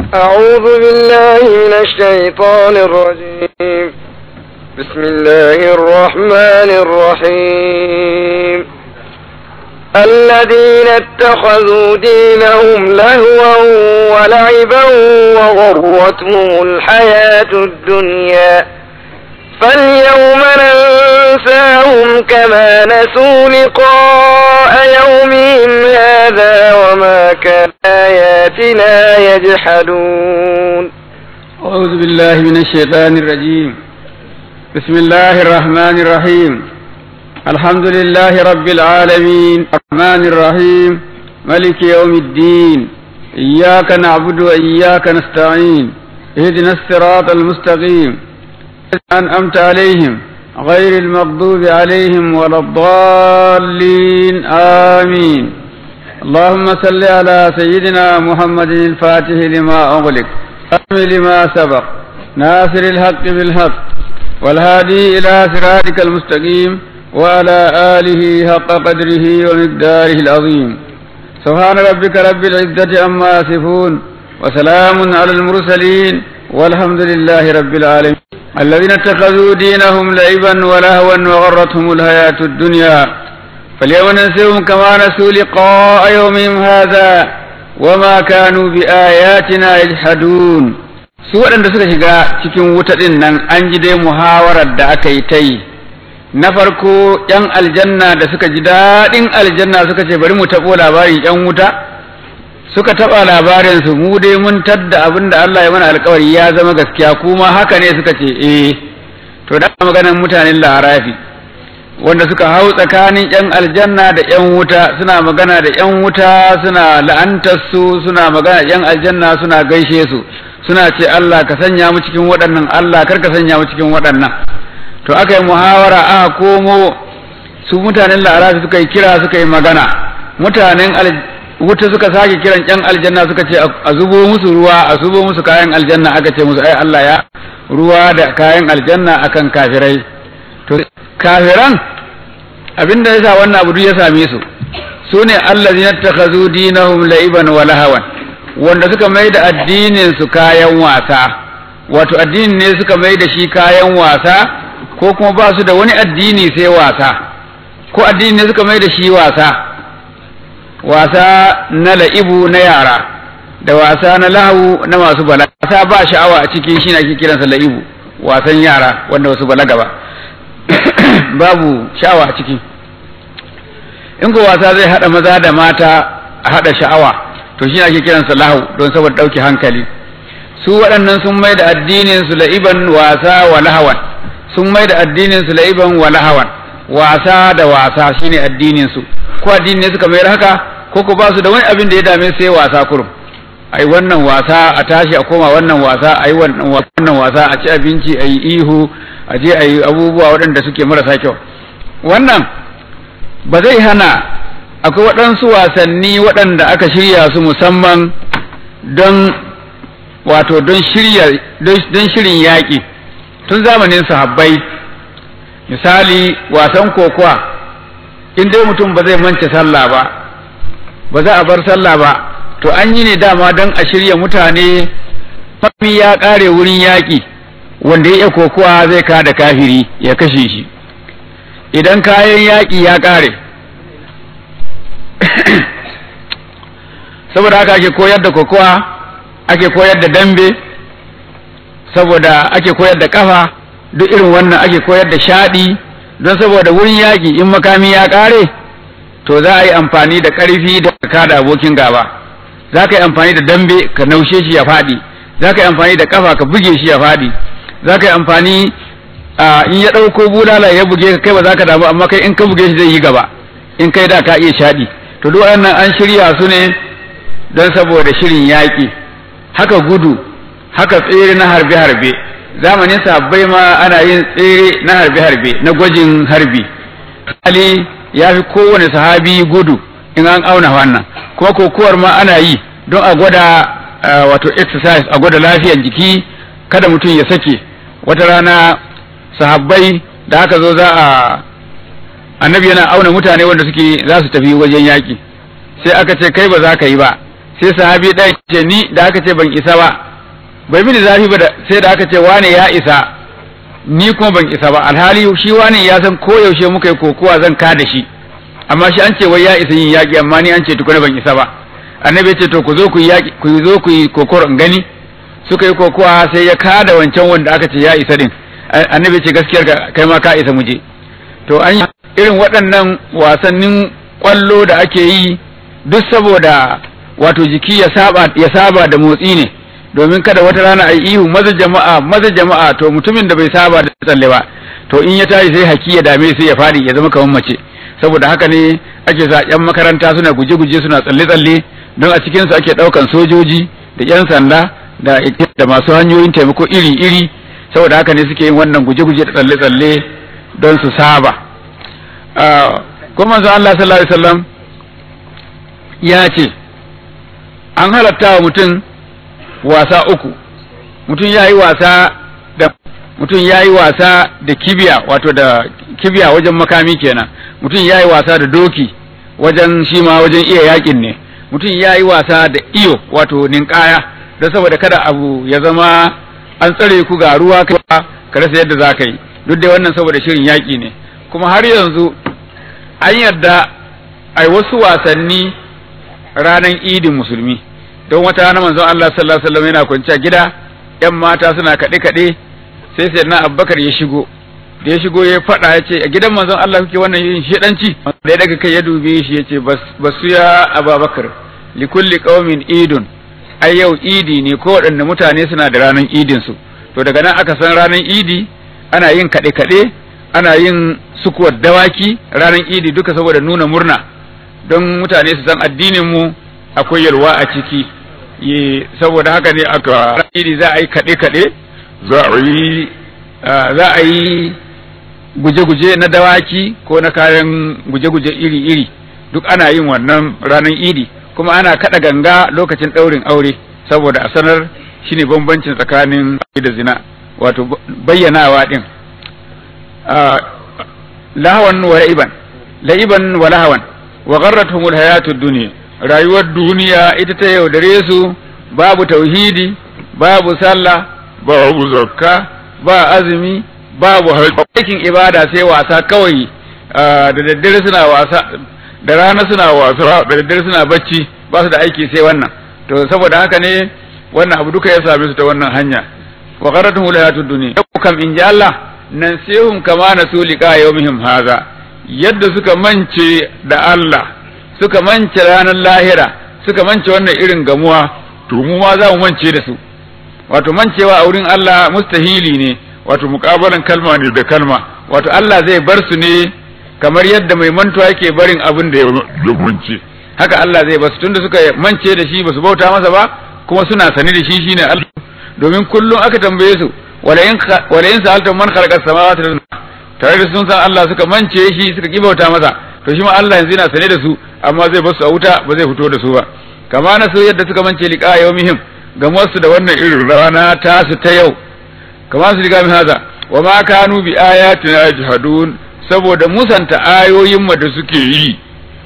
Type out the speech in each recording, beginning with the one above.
أعوذ بالله من الشيطان الرجيم بسم الله الرحمن الرحيم الذين اتخذوا دينهم لهوا ولعبا وغرتهم الحياة الدنيا فاليوم ننساهم كما نسوا لقاء يومهم هذا وما كان آياتنا يجحدون أعوذ بالله من الشيطان الرجيم بسم الله الرحمن الرحيم الحمد لله رب العالمين الرحمن الرحيم ملك يوم الدين إياك نعبد وإياك نستعين اهدنا الصراط المستقيم أنعمت عليهم غير المغضوب عليهم ولا الضالين آمين اللهم صل على سيدنا محمد الفاتح لما أغلق أم لما سبق ناصر الحق بالحق والهادي إلى صراطك المستقيم وعلى آله حق قدره ومقداره العظيم سبحان ربك رب العزة عما يصفون وسلام على المرسلين والحمد لله رب العالمين الذين اتخذوا دينهم لعبا ولهوا وغرتهم الحياة الدنيا فاليوم ننسيهم كما نسوا لقاء يومهم هذا وما كانوا بآياتنا يجحدون su waɗanda suka shiga cikin wuta ɗin nan an ji dai muhawarar da aka yi ta yi na farko ‘yan aljanna da suka ji daɗin aljanna suka ce bari mu taɓo labarin ‘yan wuta suka taɓa labarinsu mu dai mun tadda abin da Allah ya mana alkawari ya zama gaskiya kuma haka ne suka ce eh to da maganar mutanen larafi wanda suka hau tsakanin ‘yan aljanna da ‘yan wuta suna magana da ‘yan wuta suna la'antar su suna magana ‘yan aljanna suna gaishe su suna ce Allah ka sanya mu cikin waɗannan Allah kar ka sanya mu cikin waɗannan to aka yi muhawara aka komo su mutanen la'arafi suka yi kira suka yi magana mutanen wuta suka sake kiran ƴan aljanna suka ce a zubo musu ruwa a zubo musu kayan aljanna aka ce musu ai Allah ya ruwa da kayan aljanna akan kafirai to kafiran abinda yasa wannan abu ya same su sune allazina takhazu dinahum la'iban wa lahawan wanda suka mai da addinin su kayan wasa wato addinin ne suka mai da shi kayan wasa ko kuma ba su da wani addini sai wasa ko addini ne suka mai da shi wasa wasa na la'ibu na yara da wasa na lahu na masu balaga wasa ba sha'awa a cikin shi ake kiransa la'ibu wasan yara wanda wasu balaga ba babu sha'awa a ciki in ko wasa zai hada maza da mata a hada sha'awa to shi ake kiransa lahu don saboda dauke hankali su waɗannan sun mai da addinin su la'iban wasa wa lahawan sun mai da addinin su la'iban wa lahawan wasa da wasa shine addinin su ko addini ne suka mayar haka ko ko ba su da wani abin da ya dame sai wasa kurum ai wannan wasa a tashi a koma wannan wasa ai wannan wasa a ci abinci ai ihu a je ai abubuwa waɗanda suke marasa kyau wannan ba zai hana akwai waɗansu wasanni waɗanda aka shirya su musamman don wato don shirya don shirin yaƙi tun zamanin sahabbai misali wasan kokowa in dai mutum ba zai mance sallah ba ba za a bar sallah ba to an yi ne dama don a shirya mutane fami ya ƙare wurin yaƙi wanda ya iya kokowa zai kada kafiri ya kashe shi idan kayan yaƙi ya ƙare saboda haka ake koyar da kokowa ake koyar da dambe saboda ake koyar da kafa duk irin wannan ake koyar da shaɗi don saboda wurin yaƙi in makami ya ƙare to za a yi amfani da ƙarfi da ka da abokin gaba za ka yi amfani da dambe ka naushe shi ya faɗi za ka yi amfani da kafa ka buge shi ya faɗi za ka yi amfani in ya ɗauko bulala ya buge ka kai ba za ka damu amma kai in ka buge shi zai yi gaba in kai da ka iya shaɗi to duk wannan an shirya su ne don saboda shirin yaƙi haka gudu haka tsere na harbe-harbe zamanin sabbai ma ana yin tsere na harbe-harbe na gwajin harbi Ali ya fi kowane sahabi gudu in an auna wannan kuma kokowar ma ana yi don a gwada wato exercise a gwada lafiyar jiki kada mutum ya sake wata rana sahabbai da aka zo za a annabi yana auna mutane wanda suke za su tafi wajen yaƙi sai aka ce kai ba za ka yi ba sai sahabi ɗaya ce ni da aka ce ban isa ba bai mini zafi ba sai da aka ce wane ya isa ni kuma ban isa ba alhali shi wane ya san ko yaushe muka yi kokowa zan ka da shi amma shi an ce wai ya isa yin yaƙi amma ni an ce tukuna ban isa ba annabi ya ce to ku zo ku yi yaƙi ku zo ku yi kokoro in gani suka yi kokowa sai ya kada wancan wanda aka ce ya isa din annabi ce gaskiyar kai ma ka isa muje to an irin waɗannan wasannin kwallo da ake yi duk saboda wato jiki ya saba ya saba da motsi ne domin kada wata rana a ihu maza jama'a maza jama'a to mutumin da bai saba da tsalle ba to in ya tashi sai haki ya dame sai ya fadi ya zama kamar mace saboda haka ne ake sa yan makaranta suna guje-guje suna tsalle-tsalle don a cikinsu ake ɗaukan sojoji da yan sanda da da masu hanyoyin taimako iri-iri saboda haka ne suke yin wannan guje-guje da tsalle-tsalle don su saba kuma manzo Allah sallallahu alaihi wasallam ya ce an halatta wa mutum wasa uku mutum ya yi wasa da mutum ya yi wasa da kibiya wato da kibiya wajen makami kenan mutum ya yi wasa da doki wajen shi ma wajen iya yakin ne mutum ya yi wasa da iyo wato ninkaya don saboda kada abu ya zama an tsare ku ga ruwa ka rasa yadda za ka yi duk da wannan saboda shirin yaƙi ne kuma har yanzu an yarda a wasu wasanni ranar idin musulmi don wata rana manzon Allah sallallahu alaihi wasallam yana kwanciya gida yan mata suna kaɗe kaɗe sai sai na Abubakar ya shigo da ya shigo ya faɗa ya ce a gidan manzon Allah kuke wannan yin shedanci da ya daga kai ya dube shi ya ce basu ya Abubakar li kulli qaumin idun ai yau idi ne ko waɗanne mutane suna da ranar idin su to daga nan aka san ranar idi ana yin kaɗe kaɗe ana yin sukuwar dawaki ranar idi duka saboda nuna murna don mutane su san addinin mu akwai yalwa a ciki saboda haka ne aka idi za a yi kaɗe-kaɗe za a yi za a yi guje-guje na dawaki ko na kayan guje-guje iri-iri duk ana yin wannan ranar idi kuma ana kaɗa ganga lokacin ɗaurin aure saboda a sanar shine bambancin tsakanin da zina wato bayyanawa ɗin lahawan wa la'iban la'iban wa lahawan wa gharratuhumul hayatud dunya rayuwar duniya ita ta yaudare su babu tauhidi babu sallah babu zakka ba azumi babu aikin ibada sai wasa kawai da daddare suna wasa da rana suna wasa da daddare suna bacci ba su da aiki sai wannan to saboda haka ne wannan abu duka ya same su ta wannan hanya wa qaratuhum hayatud dunya kam in ji Allah nan sehum kama nasu liqa yawmihim haza yadda suka mance da Allah suka mance ranar lahira suka mance wannan irin gamuwa to mu ma za mu mance da su wato mancewa a wurin Allah mustahili ne wato muƙabalan kalma ne da kalma wato Allah zai bar su ne kamar yadda mai mantuwa yake barin abin da ya mance haka Allah zai bar su tunda suka mance da shi basu bauta masa ba kuma suna sani da shi shine Allah domin kullum aka tambaye su wala in wala in sa'altum man khalaqa samawati wal tare da sun san Allah suka mance shi suka ki bauta masa to shi ma Allah yanzu yana sane da su amma zai basu a wuta ba zai fito da su ba kama na so yadda suka mance liqa yawmihim ga wasu da wannan irin rana ta su ta yau kama su liqa min haza wa ma kanu bi ayatina yajhadun saboda musanta ayoyin mu da suke yi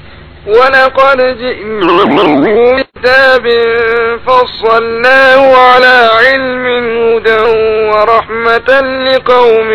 ولقد جئناهم كتاب فصلناه على علم هدى ورحمة لقوم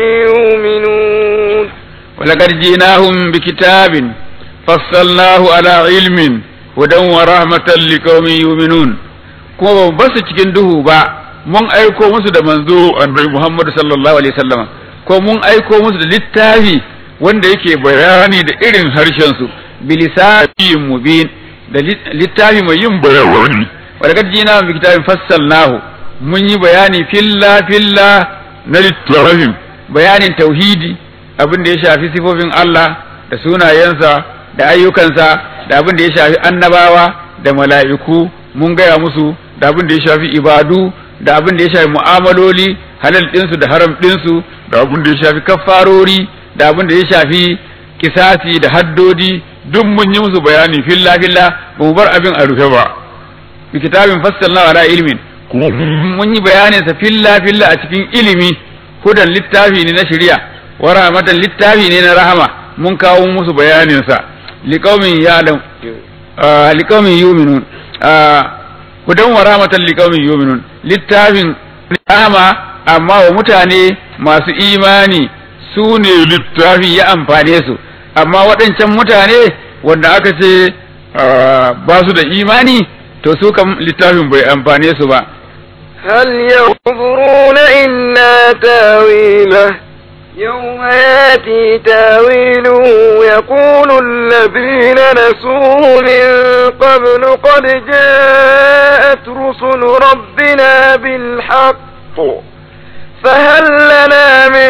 يؤمنون ولقد جئناهم بكتاب فصلناه على علم هدى ورحمة لقوم يؤمنون kuma ba su cikin duhu ba mun aiko musu da manzo annabi Muhammad sallallahu alaihi wasallama ko mun aiko musu da littafi wanda yake bayani da irin harshen su bilisanin mubin da littafi mai yin bayani wa daga jina bi kitabin fassalnahu mun yi bayani filla filla na littafin bayanin tauhidi abin da ya shafi sifofin Allah da sunayensa da ayyukansa da abin da ya shafi annabawa da mala'iku mun gaya musu da abin da ya shafi ibadu da abin da ya shafi mu'amaloli halal ɗinsu da haram ɗinsu da abin da ya shafi kafarori da abin da ya shafi kisasi da haddodi duk mun yi musu bayani filla filla ba mu bar abin a rufe ba bi kitabin fassalna ala ilmin mun yi bayanin sa filla filla a cikin ilimi hudan littafi ne na shari'a wa rahmatan littafi ne na rahama mun kawo musu bayanin sa liqaumin ya'lam liqaumin yu'minun hudan wa rahmatan liqaumin yu'minun littafin rahama amma wa mutane masu imani su ne littafi ya amfane su amma waɗancan mutane wanda aka ce ba su da imani to su kam littafin bai amfane su ba هل ينظرون إلا تاويله يوم ياتي تاويله يقول الذين نسوه من قبل قد جاءت رسل ربنا بالحق فهل لنا من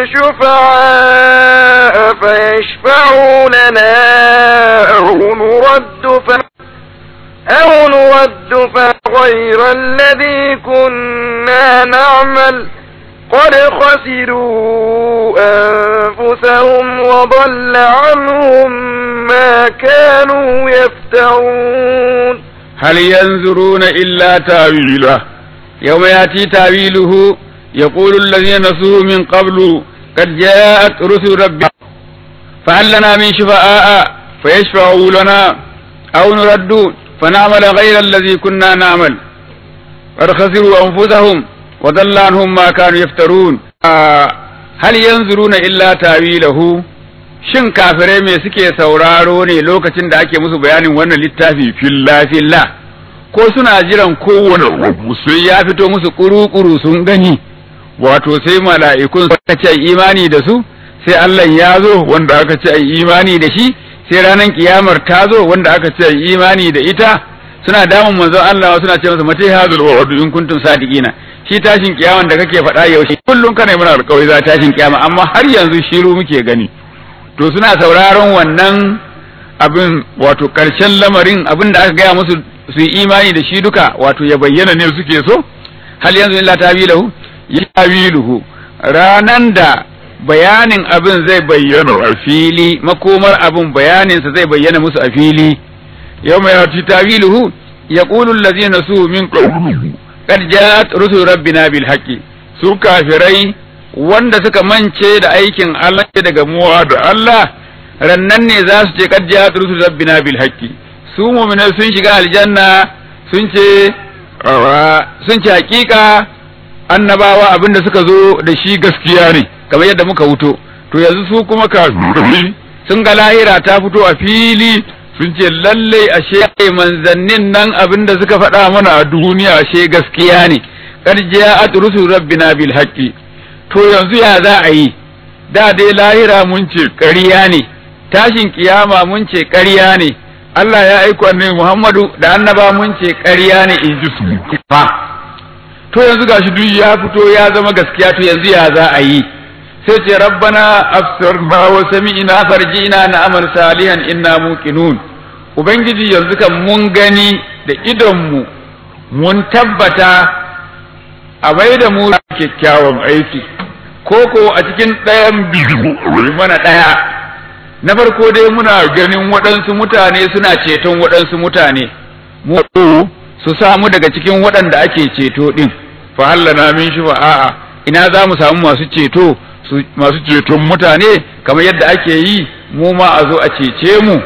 شفعاء فيشفعوا لنا أو نرد ف... أو نرد فغير الذي كنا نعمل قد خسروا أنفسهم وضل عنهم ما كانوا يفترون هل ينظرون إلا تاويله يوم يأتي تاويله يقول الذين نسوه من قبل قد جاءت رسل ربنا فهل لنا من شفعاء فيشفعوا لنا أو نرد فنعمل غير الذي كنا نعمل قد خسروا أنفسهم وضل عنهم ما كانوا يفترون آه هل ينظرون إلا تاويله shin kafirai me suke sauraro ne lokacin da ake musu bayanin wannan littafi filla filla ko suna jiran kowane abu sai ya fito musu kuru-kuru sun gani wato sai mala'ikun suka ce imani da su sai Allah ya zo wanda aka ce imani da shi sai ranar kiyamar ta zo wanda aka ce imani da ita suna damun manzon Allah suna ce masa mate hazul wa'd in kuntum sadiqina shi tashin kiyaman da kake faɗa yaushe kullum kana muna alƙawari za tashin kiyama amma har yanzu shiru muke gani to suna sauraron wannan abin wato ƙarshen lamarin abin da aka gaya musu su yi imani da shi duka wato ya bayyana ne suke so hal yanzu illa tawilahu ya tawiluhu ranan da bayanin abin zai bayyana a fili makomar abin bayaninsa zai bayyana musu a fili yau mai hati tawiluhu ya ƙulun lazina su min ƙaunu kad ja'at rusul rabbina bil haqqi su kafirai wanda suka mance da aikin Allah daga muwa da Allah rannan ne za su ce kad ja'at rusul rabbina bil haqqi su mu'minai sun shiga aljanna sun ce sun ce hakika annabawa abinda suka zo da shi gaskiya ne kamar yadda muka wuto to yanzu su kuma kafirai sun ga lahira ta fito a fili sun ce lalle ashe manzannin nan abinda suka faɗa mana a duniya ashe gaskiya ne qad ja'at rusul rabbina bil haqqi to yanzu ya za a yi da dai lahira mun ce ƙarya ne tashin kiyama mun ce ƙarya ne Allah ya aiko annabi Muhammadu da annaba mun ce ƙarya ne in ji su fa to yanzu gashi duk ya fito ya zama gaskiya to yanzu ya za a yi sai ce rabbana afsirna wa sami'na farji'na na amal salihan inna muqinun ubangiji yanzu kan mun gani da idonmu mun tabbata a bai da mu kyakkyawan aiki ko ko a cikin ɗayan biyu mana ɗaya na farko dai muna ganin waɗansu mutane suna ceton waɗansu mutane mu su samu daga cikin waɗanda ake ceto ɗin fa hallana min shi a'a ina za mu samu masu ceto masu ceton mutane kamar yadda ake yi mu ma a zo a cece mu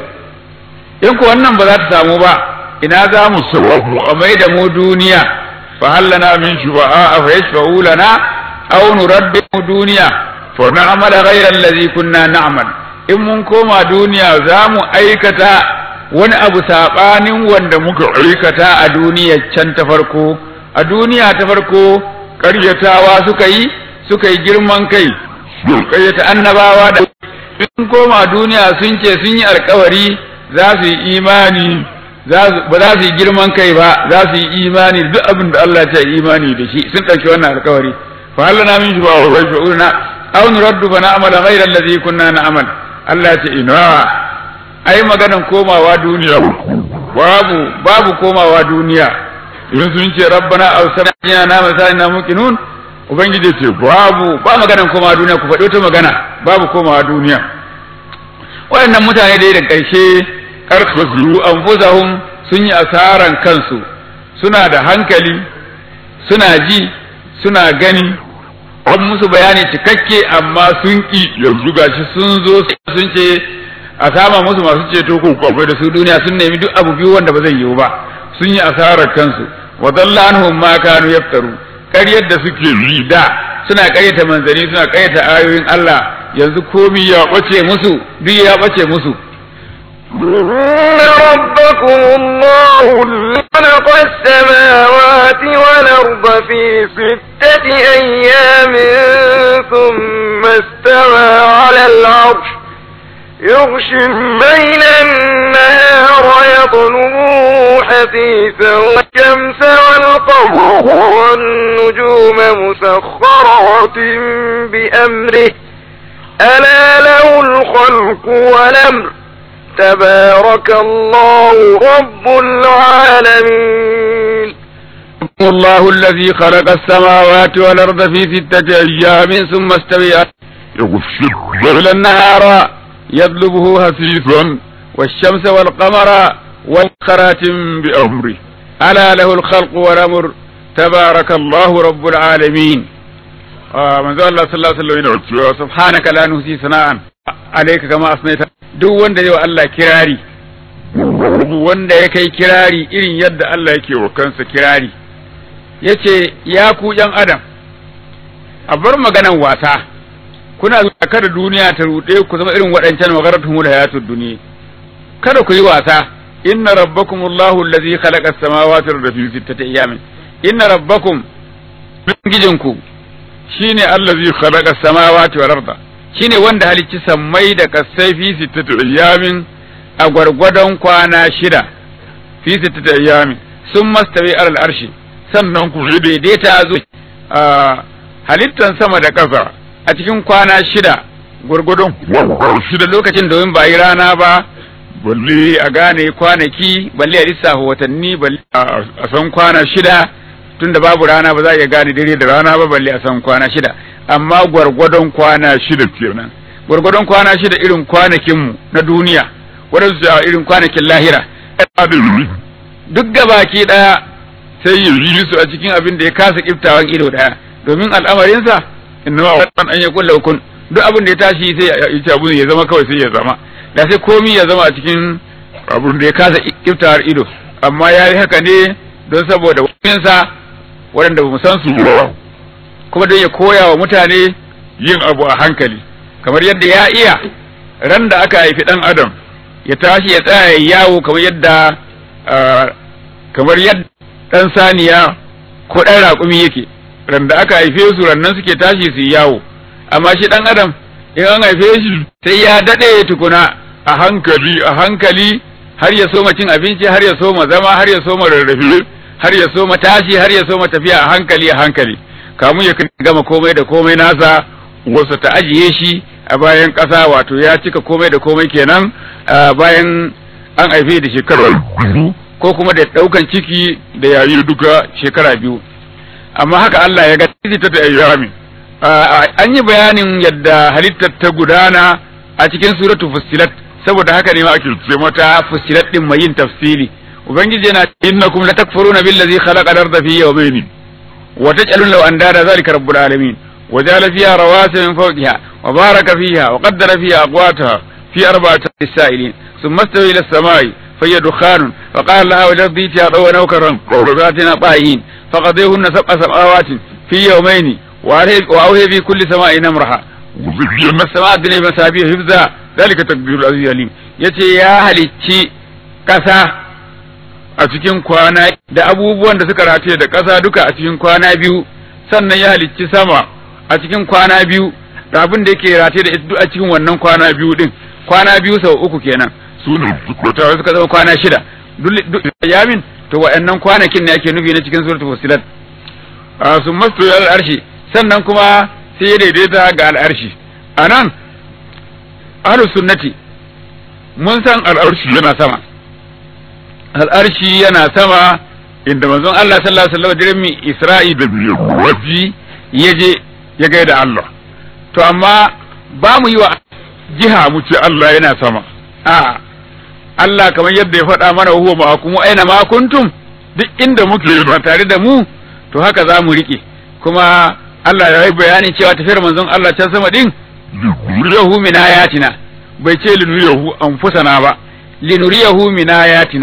in ko wannan ba za ta samu ba ina za mu samu a mai da mu duniya fa hallana min shufa'a fa yashfa'u lana aw nuraddu duniya fa na'mala ghayra allazi kunna na'mal in mun koma duniya za mu aikata wani abu sabanin wanda muka aikata a duniya can ta farko a duniya ta farko ƙaryatawa suka yi suka yi girman kai ƙaryata annabawa da in koma duniya sun ce sun yi alkawari za su yi imani ba za su yi girman kai ba za su yi imani duk abin da Allah ya imani da shi sun ɗauki wannan alkawari fa hallana min shuba wa sha'urna aw nuraddu fa na'mala ghayra allazi kunna na'mal Allah ya ce ina ai maganan komawa duniya babu babu komawa duniya idan sun ce rabbana awsana na masalina muqinun ubangiji ce babu ba maganan komawa duniya ku faɗi wata magana babu komawa duniya waɗannan mutane dai da ƙarshe karkasuru anfusahum sun yi asaran kansu suna da hankali suna ji suna gani an musu bayani cikakke amma sun ki yanzu gashi sun zo sun ce a sama musu masu ceto ko kwakwai da su duniya sun nemi duk abu biyu wanda ba zai yiwu ba sun yi asarar kansu wa dalla anhum ma kanu yaftaru ƙaryar da suke yi da suna ƙaryata manzanni suna ƙaryata ayoyin Allah yanzu komi ya bace musu duk ya bace musu إن ربكم الله الذي خلق السماوات والأرض في ستة أيام ثم استوى على العرش يغشي الليل النهار يطلبه حثيثا والشمس والقمر والنجوم مسخرات بأمره ألا له الخلق والأمر تبارك الله رب العالمين الله الذي خلق السماوات والأرض في ستة أيام ثم استوى يغشي الليل النهار يطلبه هسيسا والشمس والقمر والخرات بأمره ألا له الخلق والأمر تبارك الله رب العالمين آه من الله صلى الله عليه وسلم سبحانك لا نحصي ثناء عليك كما أثنيت duk wanda zai wa Allah kirari wanda ya kai kirari irin yadda Allah yake wa kansa kirari yace ya ku yan adam a bar maganan wasa kuna zuwa kada duniya ta ruɗe ku zama irin waɗancan magaratuhumul hayatud duniya kada ku yi wasa inna rabbakumullahu allazi khalaqa as-samawati wal arda fi sittati ayamin inna rabbakum gijinku shine allazi khalaqa as-samawati wal arda shine wanda halicci sammai da kasai fi sittati ayamin a gwargwadon kwana shida fi sittati ayamin sun mastawi alal arshi sannan ku daidaita zo halittan sama da ƙasa a cikin kwana shida gwargwadon shida lokacin domin ba yi rana ba balle a gane kwanaki balle a lissafa watanni balle a san kwana shida tunda babu rana ba za a iya gane dare da rana ba balle a san kwana shida amma gwargwadon kwana shida kenan gwargwadon kwana shida irin kwanakinmu na duniya wadansu a irin kwanakin lahira duk gabaki daya sai ya yi su a cikin abin da ya kasa kiftawan ido daya domin al'amarinsa inna wa an ya kulla kun duk abin da ya tashi sai ya ci abun ya zama kawai sai ya zama da sai komi ya zama a cikin abin da ya kasa kiftawar ido amma ya yi haka ne don saboda wajensa waɗanda ba mu san su kuma don ya koya wa mutane yin abu a hankali kamar yadda ya iya ran da aka haifi ɗan adam ya tashi ya tsaya ya yawo kamar yadda kamar yadda ɗan saniya ko ɗan raƙumi yake ran da aka haife su rannan suke tashi su yi yawo amma shi ɗan adam in an haife shi sai ya daɗe tukuna a hankali a hankali har ya soma cin abinci har ya soma zama har ya soma rarrafe har ya soma tashi har ya soma tafiya a hankali a hankali kamun ya gama komai da komai nasa wasu ta ajiye shi a bayan ƙasa wato ya cika komai da komai kenan bayan an haife da shekara ko kuma da ɗaukan ciki da yayi duka shekara biyu amma haka Allah ya ga ta ta ayyami an yi bayanin yadda halittar ta gudana a cikin suratu fussilat saboda haka ne ma ake ce mata fussilat din mai yin tafsiri ubangiji yana innakum latakfuruna billazi khalaqa al-ardha fi yawmayn wa taj'aluna lahu andada zalika rabbul alamin wa ja'ala fiha rawasiya min fawqiha wa baraka fiha wa qaddara fiha aqwataha fi arba'ati sa'ilin thumma istawa ila as-sama'i فهي دخان فقال لها وجدت طوى نوكرا وذاتنا طائعين فقضيهن سبع سماوات في يومين وأوهي في كل سماء نمرها وزينا السماء الدنيا بمسابيح حفظا ذلك تقدير العزيز العليم yace ya halicci ƙasa a cikin kwana da abubuwan da suka rataye da ƙasa duka a cikin kwana biyu sannan ya halicci sama a cikin kwana biyu da abin da yake rataye da ita a cikin wannan kwana biyu din kwana biyu sau uku kenan su ne suka zama kwana shida duk yamin to wa'annan kwanakin ne ake nufi na cikin suratul fusilat a sun masto al'arshi sannan kuma sai ya daidaita ga al'arshi a nan ahlus sunnati mun san al'arshi yana sama al'arshi yana sama inda manzon Allah sallallahu alaihi wasallam dirin mi Isra'i da waji yaje ya gaida Allah to amma ba mu yi wa jiha mu ce Allah yana sama a Allah kamar yadda ya faɗa mana huwa ma'akum aina ma kuntum duk inda muke ba tare da mu to haka za mu rike kuma Allah ya yi bayanin cewa tafiyar manzon Allah can sama din linuriyahu min ayatina bai ce linuriyahu anfusana ba linuriyahu min ayatina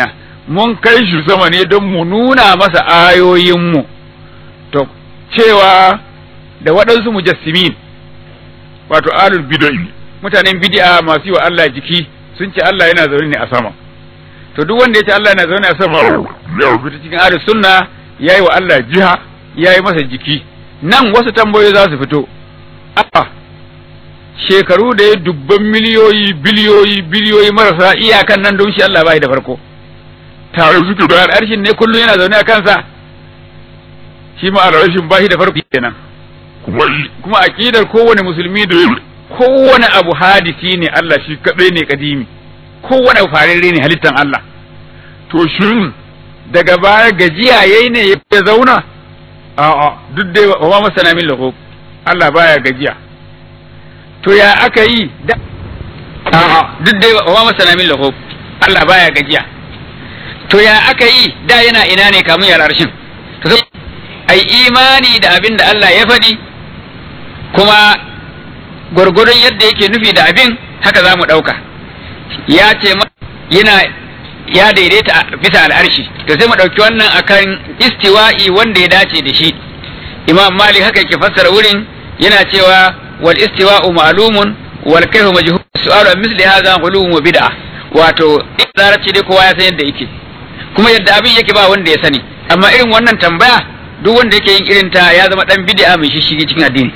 mun kai shi sama ne don mu nuna masa ayoyinmu to cewa da waɗansu mujassimin wato alul bid'ah mutanen bid'a masu yi wa Allah jiki sun ce Allah yana zaune ne a sama to duk wanda ya ce Allah yana zaune a sama ya fita cikin ahlus sunna yayi wa Allah jiha yayi masa jiki nan wasu tambayoyi za su fito a shekaru da ya dubban miliyoyi biliyoyi biliyoyi marasa iyakan nan don shi Allah bai da farko tare suke da arshin ne kullum yana zaune a kansa shi ma arshin bai da farko kenan kuma aqidar kowane musulmi da kowane abu hadisi ne Allah shi kadai ne kadimi kowane abu fararre ne halittan Allah to shin daga baya gajiya yayi ne ya zauna a'a duk dai wa ma masana min lahu Allah baya gajiya to ya aka yi da a'a duk dai wa ma masana min lahu Allah baya gajiya to ya aka yi da yana ina ne kamun ya rarshin to sai ai imani da abin da Allah ya faɗi kuma gwargwadon yadda yake nufi da abin haka za mu ɗauka ya ce yana ya daidaita bisa al'arshi to sai mu ɗauki wannan akan istiwa'i wanda ya dace da shi imam malik haka yake fassara wurin yana cewa wal istiwa'u ma'lumun wal kayfu majhul su'alu an misli hadha ghulumun wa bid'a wato larabci dai kowa ya san yadda yake kuma yadda abin yake ba wanda ya sani amma irin wannan tambaya duk wanda yake yin irin ta ya zama dan bid'a mai shishigi cikin addini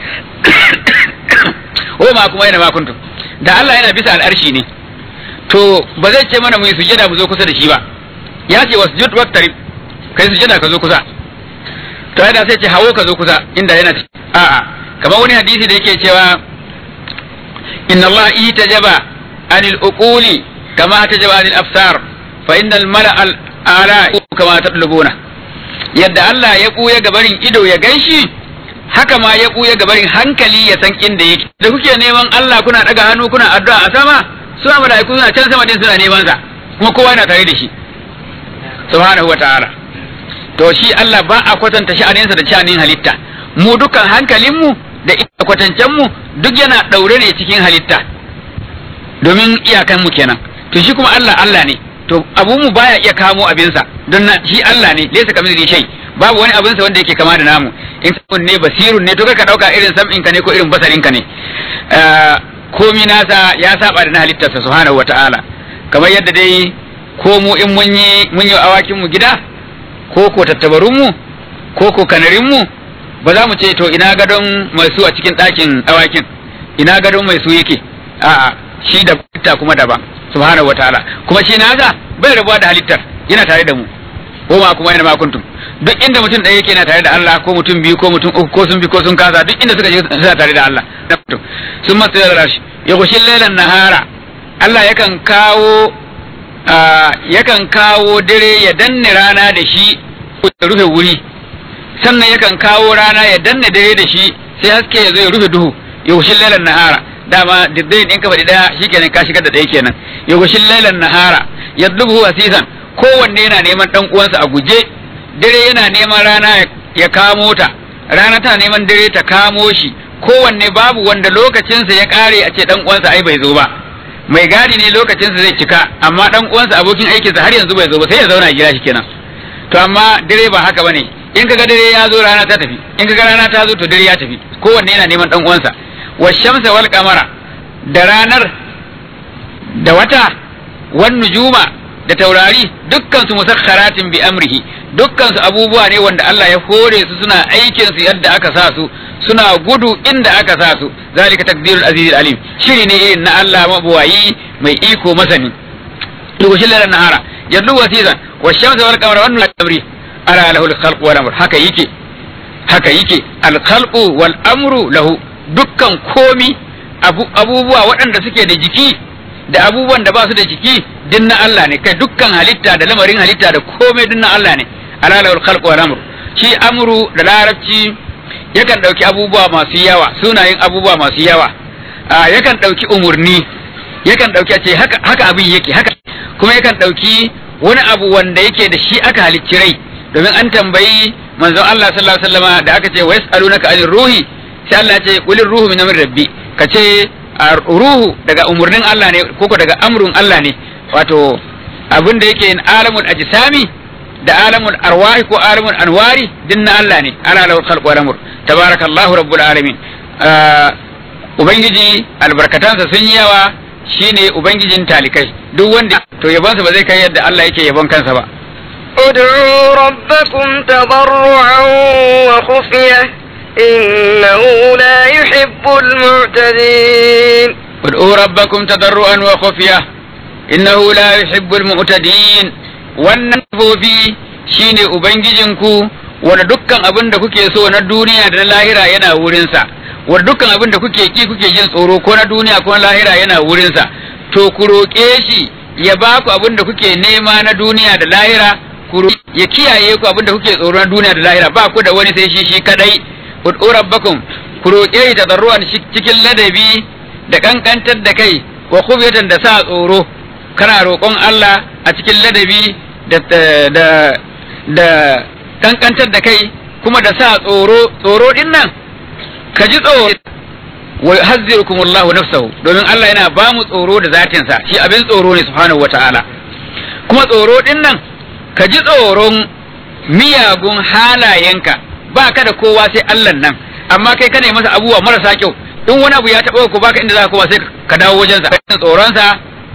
o ma kuma yana ma kuntum da Allah yana bisa al'arshi ne to ba zai ce mana mu yi sujada mu zo kusa da shi ba ya ce wasjud waqtarib kai sujada ka zo kusa to ai da sai ce hawo ka zo kusa inda yana a'a kamar wani hadisi da yake cewa inna Allah itajaba anil uquli kama tajaba anil absar fa innal mala'a ala kama tatlubuna yadda Allah ya buya gabarin ido ya ganshi haka ma ya buya gabarin hankali ya san inda yake da kuke neman Allah kuna daga hannu kuna addu'a a sama su ma malaiku suna can sama din suna neman sa kuma kowa yana tare da shi subhanahu wataala to shi Allah ba a kwatanta sha'aninsa da sha'anin halitta mu dukkan hankalinmu da kwatancen mu duk yana daure ne cikin halitta domin iyakan mu kenan to shi kuma Allah Allah ne to abun mu baya iya kamo abinsa don na shi Allah ne laysa kamithlihi shay babu wani abinsa wanda yake kama da namu in kun ne basirun ne to ka dauka irin sam'in ka ne ko irin basarin ka ne komi nasa ya saba da na halittarsa subhanahu wataala kamar yadda dai ko mu in mun yi mun yi awakin mu gida ko ko tattabarun mu ko ko kanarin mu ba za mu ce to ina gadon mai su a cikin ɗakin awakin ina gadon mai su yake a'a shi da halitta kuma daban subhanahu wataala kuma shi nasa bai rabuwa da halittar yana tare da mu ko ma kuma yana ma kuntum duk inda mutum ɗaya yake yana tare da Allah ko mutum biyu ko mutum uku ko sun bi ko sun kasa duk inda suka je suna tare da Allah sun masu da rashi ya kushin lailan nahara Allah yakan kawo yakan kawo dare ya danne rana da shi ya rufe wuri sannan yakan kawo rana ya danne dare da shi sai haske ya zo ya rufe duhu ya kushin lailan nahara dama diddai in ka faɗi ɗaya shikenan ka shigar da ɗaya kenan ya kushin lailan nahara ya dubu asisan kowanne yana neman ɗan uwansa a guje dare yana neman rana ya kamo ta rana tana neman dare ta kamo shi kowanne babu wanda lokacinsa ya kare a ce dan uwansa ai bai zo ba mai gadi ne lokacinsa zai cika amma dan uwansa abokin aikinsa har yanzu bai zo ba sai ya zauna gida shi kenan to amma dare ba haka bane in kaga dare ya zo rana ta tafi in kaga rana ta zo to dare ya tafi kowanne yana neman dan uwansa wa shamsa wal qamara da ranar da wata wan nujuma da taurari dukkan su musakharatin bi amrihi dukkan su abubuwa ne wanda Allah ya hore su suna aikin su yadda aka sa su suna gudu inda aka sa su zalika takdirul azizul alim shiri ne irin na Allah mabuwayi mai iko masani lugushin lalan nahara yaddu wasizan wa shamsa wal qamara wan amri ala lahu al wal amr haka yake haka yake al khalqu wal amru lahu dukkan komi abubuwa waɗanda suke da jiki da abubuwan da ba su da jiki din na Allah ne kai dukkan halitta da lamarin halitta da komai din na Allah ne alalawul khalq wal amru shi amru da larabci yakan dauki abubuwa masu yawa sunayen abubuwa masu yawa yakan dauki umurni yakan dauki a ce haka haka abin yake haka kuma yakan dauki wani abu wanda yake da shi aka halicci rai domin an tambayi manzon Allah sallallahu alaihi wasallam da aka ce wa yasalunaka anir ruhi sai Allah ya ce qulir ruhu min amri rabbi kace ruhu daga umurnin Allah ne koko daga amrun Allah ne wato abin da yake alamul ajsami da alamul arwahi ko alamul anwari din na Allah ne ala lahu khalqu wal amr tabarakallahu rabbul alamin ubangiji albarkatansa sun yi yawa shine ubangijin talikai duk wanda to yabonsa ba zai kai yadda Allah yake yabon kansa ba ادعوا ربكم تضرعا وخفية إنه لا يحب المعتدين ادعوا ربكم تضرعا وخفية إنه لا يحب المعتدين wannan fofi shine ubangijinku wanda dukkan abin da kuke so na duniya da na lahira yana wurinsa wanda dukkan abin da kuke ki kuke jin tsoro ko na duniya ko na lahira yana wurinsa to ku roƙe shi ya ba ku abin da kuke nema na duniya da lahira ku ya kiyaye ku abin da kuke tsoro na duniya da lahira ba ku da wani sai shi shi kadai ud'u rabbakum ku roƙe shi tadarruan cikin ladabi da kankantar da kai wa khufyatan da sa tsoro kana roƙon Allah a cikin ladabi da da da kankantar da kai kuma da sa tsoro tsoro din nan ka ji tsoro wa hazzirukum Allahu nafsahu domin Allah yana ba mu tsoro da zatinsa shi abin tsoro ne subhanahu wata'ala kuma tsoro din nan ka ji tsoron miyagun halayenka ba ka da kowa sai Allah nan amma kai kana masa abubuwa marasa kyau in wani abu ya taɓa ku baka inda za ka kowa sai ka dawo wajensa ka tsoronsa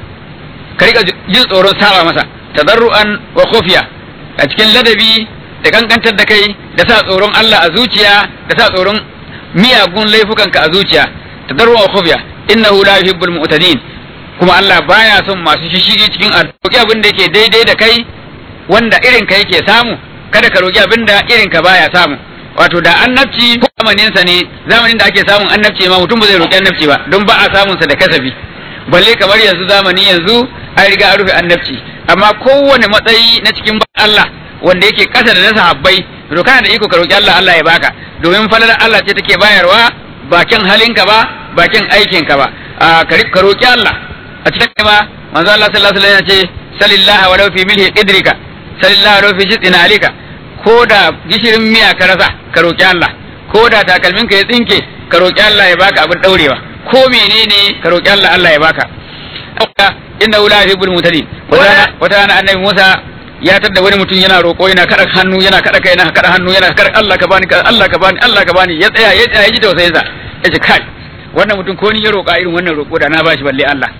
ka rika jin tsoron saba masa tadarru'an wa khufiya a cikin ladabi da kankantar da kai da sa tsoron Allah a zuciya da sa tsoron miyagun laifukanka a zuciya tadarru'an wa khufiya innahu la yuhibbul mu'tadin kuma Allah baya son masu shishigi cikin addu'a abin da yake daidai da kai wanda irin ka yake samu kada ka roki abin da irin ka baya samu wato da annabci zamanin sa ne zamanin da ake samun annabci ma mutum ba zai roki annabci ba don ba a samun sa da kasafi balle kamar yanzu zamani yanzu an riga an rufe annabci amma kowane matsayi na cikin Allah wanda yake kasa da na sahabbai to kana da iko ka roki Allah Allah ya baka domin falalar Allah ce take bayarwa bakin halinka ba bakin aikinka ba ka roki Allah a cikin ma manzo Allah sallallahu alaihi wasallam ya ce sallallahu wa fi milhi qidrika sallallahu wa fi shitina alika ko da gishirin miya ka rasa ka roki Allah ko da takalmin ka ya tsinke ka roki Allah ya baka abin daurewa ko menene ka roki Allah Allah ya baka inna la yuhibbul mutadin wata rana annabi Musa ya tadda wani mutum yana roƙo yana kada hannu yana kada kai yana kada hannu yana kada Allah ka bani Allah ka bani Allah ka bani ya tsaya ya tsaya ya ji tausayin sa yace kai wannan mutum ko ni ya roƙa irin wannan roƙo da na bashi balle Allah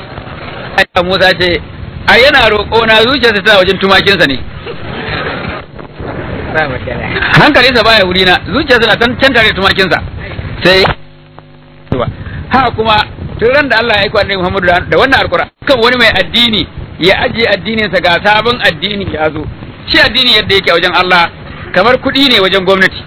Musa ce ai yana roƙo na zuciyarsa tana wajen tumakinsa ne hankalinsa baya wuri na zuciyarsa na can tare da tumakinsa sai ha kuma tun ran da Allah ya aiko annabi Muhammadu da wannan alƙur'ani kan wani mai addini ya ajiye addininsa ga sabon addini ya zo shi addini yadda yake wajen Allah kamar kuɗi ne wajen gwamnati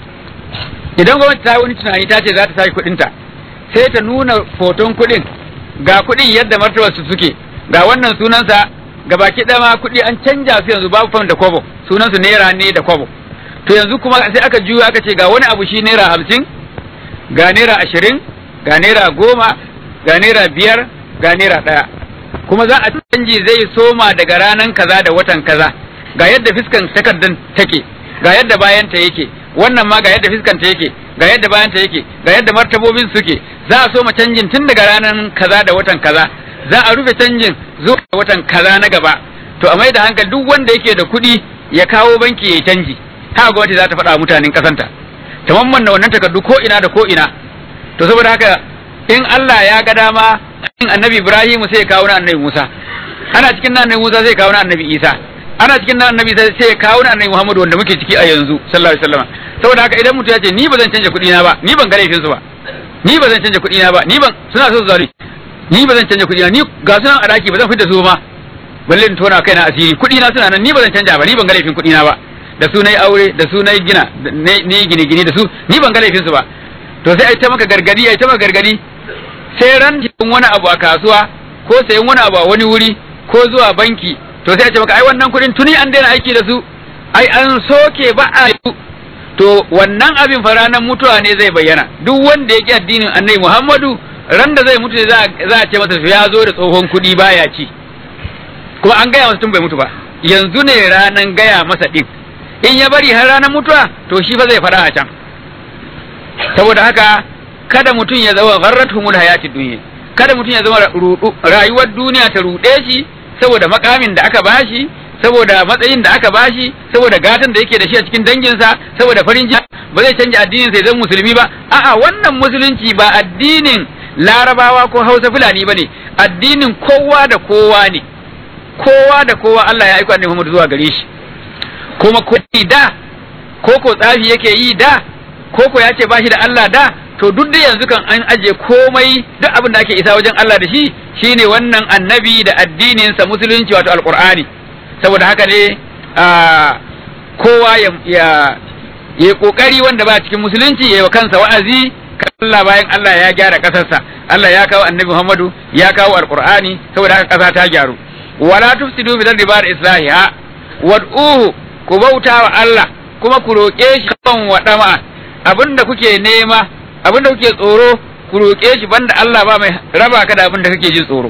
idan gwamnati ta yi wani tunani ta ce za ta sake kuɗinta sai ta nuna foton kuɗin ga kuɗin yadda martabar su suke ga wannan sunansa ga baki ma kuɗi an canja su yanzu babu fam da kwabo sunansu naira ne da kwabo to yanzu kuma sai aka juya aka ce ga wani abu shi naira hamsin ga naira ashirin ga naira goma ga naira biyar ga naira ɗaya kuma za a canji zai soma daga ranan kaza da watan kaza ga yadda fiskan takardan take ga yadda bayanta yake wannan ma ga yadda fiskanta yake ga yadda bayanta yake ga yadda martabobin suke za a soma canjin tun daga ranan kaza da watan kaza za a rufe canjin zuwa watan kaza na gaba to a mai da hankali duk wanda yake da kuɗi ya kawo banki ya canji haka gwamnati za ta faɗa mutanen ƙasanta ta mamman wannan takardu ko ina da ko ina to saboda haka in Allah ya ga dama in annabi Ibrahim sai ya kawo na annabi Musa ana cikin na annabi Musa sai ya kawo na annabi Isa ana cikin na annabi sai ya kawo na annabi Muhammad wanda muke ciki a yanzu sallallahu alaihi wasallam saboda haka idan mutum ya ce ni ba zan canja kuɗi na ba ni ban ga laifin su ba ni ba zan canja kuɗi na ba ni ban suna so su zalunci ni ba zan canja kuɗi na ni ga sunan a daki ba zan fita su ma balle in tona kaina asiri kuɗi na suna nan ni ba zan canja ba ni ban ga laifin kuɗi na ba da su nayi aure da su nayi gina ne gine gine da su ni ban ga laifin su ba to sai ai ta maka gargadi ai ta maka gargadi sai ran cikin wani abu a kasuwa ko sayan wani abu a wani wuri ko zuwa banki to sai a ce maka ai wannan kuɗin tuni an daina aiki da su ai an soke ba a to wannan abin fa ranar mutuwa ne zai bayyana duk wanda ya ki addinin annabi Muhammadu ran da zai mutu za a ce masa ya zo da tsohon kuɗi baya ci kuma an gaya masa tun bai mutu ba yanzu ne ranan gaya masa din in ya bari har ranar mutuwa to shi fa zai faɗa a can saboda haka kada mutum ya zama gharratuhumul hayatid dunya kada mutum ya zama rayuwar duniya ta ruɗe shi saboda makamin da aka bashi saboda matsayin da aka bashi saboda gatan da yake da shi a cikin danginsa saboda farin jini ba zai canja addinin sai zan musulmi ba a'a wannan musulunci ba addinin larabawa ko hausa fulani bane addinin kowa da kowa ne kowa da kowa Allah ya aika annabi Muhammad zuwa gare shi kuma ko da ko ko tsafi yake yi da ko ko ya ce ba shi da Allah da to duk da yanzu kan an aje komai duk abin da ake isa wajen Allah da shi shine wannan annabi da addininsa musulunci wato alqur'ani saboda haka ne kowa ya ya ya kokari wanda ba cikin musulunci ya yi wa kansa wa'azi Allah bayan Allah ya gyara kasarsa Allah ya kawo annabi Muhammadu ya kawo alqur'ani saboda haka kasa ta gyaru wala tufsidu bil ardi ba'da islahiha wad'uhu ku bauta wa Allah kuma ku roƙe shi kan wadama abinda kuke nema abinda kuke tsoro ku roƙe shi banda Allah ba mai raba ka da abinda kake jin tsoro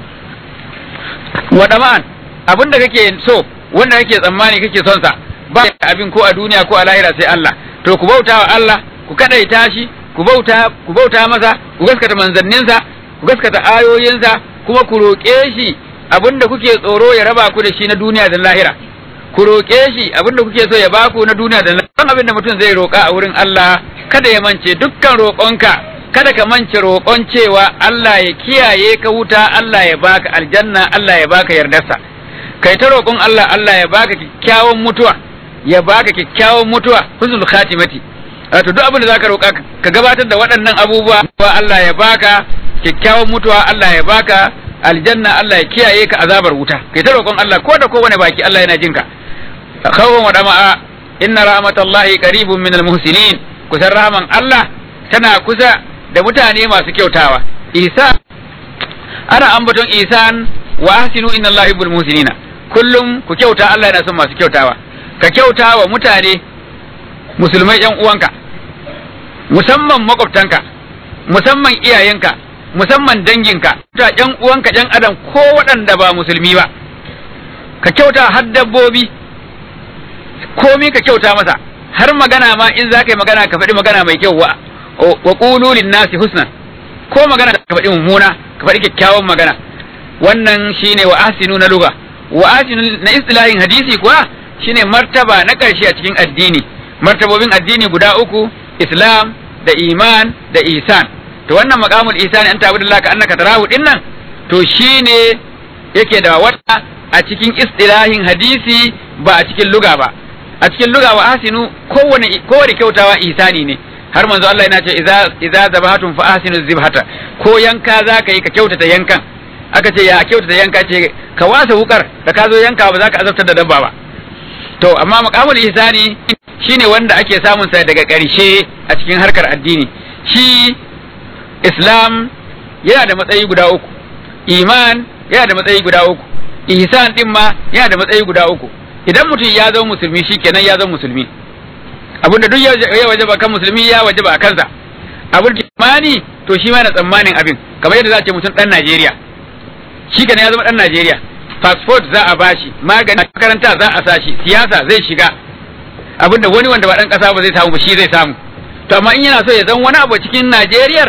wadama abinda kake so wanda kake tsammani kake son sa ba abin ko a duniya ko a lahira sai Allah to ku bauta wa Allah ku kadaita shi ku bauta ku bauta masa ku gaskata manzanninsa ku gaskata ayoyinsa kuma ku roƙe shi abinda kuke tsoro ya raba ku da shi na duniya da lahira ku roƙe shi abinda kuke so ya baku na duniya da lahira kan abinda mutum zai roƙa a wurin Allah kada ya mance dukkan roƙonka kada ka mance roƙon cewa Allah ya kiyaye ka wuta Allah ya baka aljanna Allah ya baka yardarsa kai ta roƙon Allah Allah ya baka kyakkyawan mutuwa ya baka kyakkyawan mutuwa husnul khatimati wato duk abin da zaka roƙa ka gabatar da waɗannan abubuwa Allah ya baka kyakkyawan mutuwa Allah ya baka aljanna Allah ya kiyaye ka azabar wuta kai ta roƙon Allah ko da kowane baki Allah yana jinka khawwan wa dama'a inna rahmatallahi qaribun minal muhsinin kusan rahman Allah tana kusa da mutane masu kyautawa isa ana ambaton isan wa ahsinu inna allaha yuhibbul muhsinina kullum ku kyauta Allah yana son masu kyautawa ka kyauta wa mutane musulmai yan uwanka musamman makwabtanka musamman iyayenka musamman danginka ta yan uwanka yan adam ko waɗanda ba musulmi ba ka kyauta har dabbobi komi ka kyauta masa har magana ma in za ka yi magana ka faɗi magana mai kyau wa wa qulu nasi husnan ko magana ka faɗi mummuna ka faɗi kyakkyawan magana wannan shine wa ahsinu na lugha wa ahsinu na istilahin hadisi kuwa shine martaba na ƙarshe a cikin addini martabobin addini guda uku islam da iman da isan to wannan maqamul ihsan an ta'budu ka annaka tarahu dinnan to shine yake da wata a cikin istilahin hadisi ba a cikin luga ba a cikin luga wa ahsinu kowane kowane kyautawa ihsani ne har manzo Allah yana ce idza idza zabahatun fa ahsinu zibhata ko yanka zaka yi ka kyautata yankan aka ce ya kyautata yanka ce ka wasa wukar da ka zo yanka ba za ka azabtar da dabba ba to amma maqamul ihsani shine wanda ake samun sa daga ƙarshe a cikin harkar addini shi islam yana da matsayi guda uku iman yana da matsayi guda uku ihsan din ma yana da matsayi guda uku idan mutum ya zama musulmi shikenan ya zama musulmi abin da duk ya wajaba kan musulmi ya wajaba a kansa abin da imani to shi ma na tsammanin abin kamar yadda za a ce mutum dan Najeriya shi kenan ya zama dan Najeriya passport za a bashi magani makaranta za a sashi siyasa zai shiga abin da wani wanda ba dan kasa ba zai samu ba shi zai samu to amma in yana so ya zama wani abu cikin Najeriyar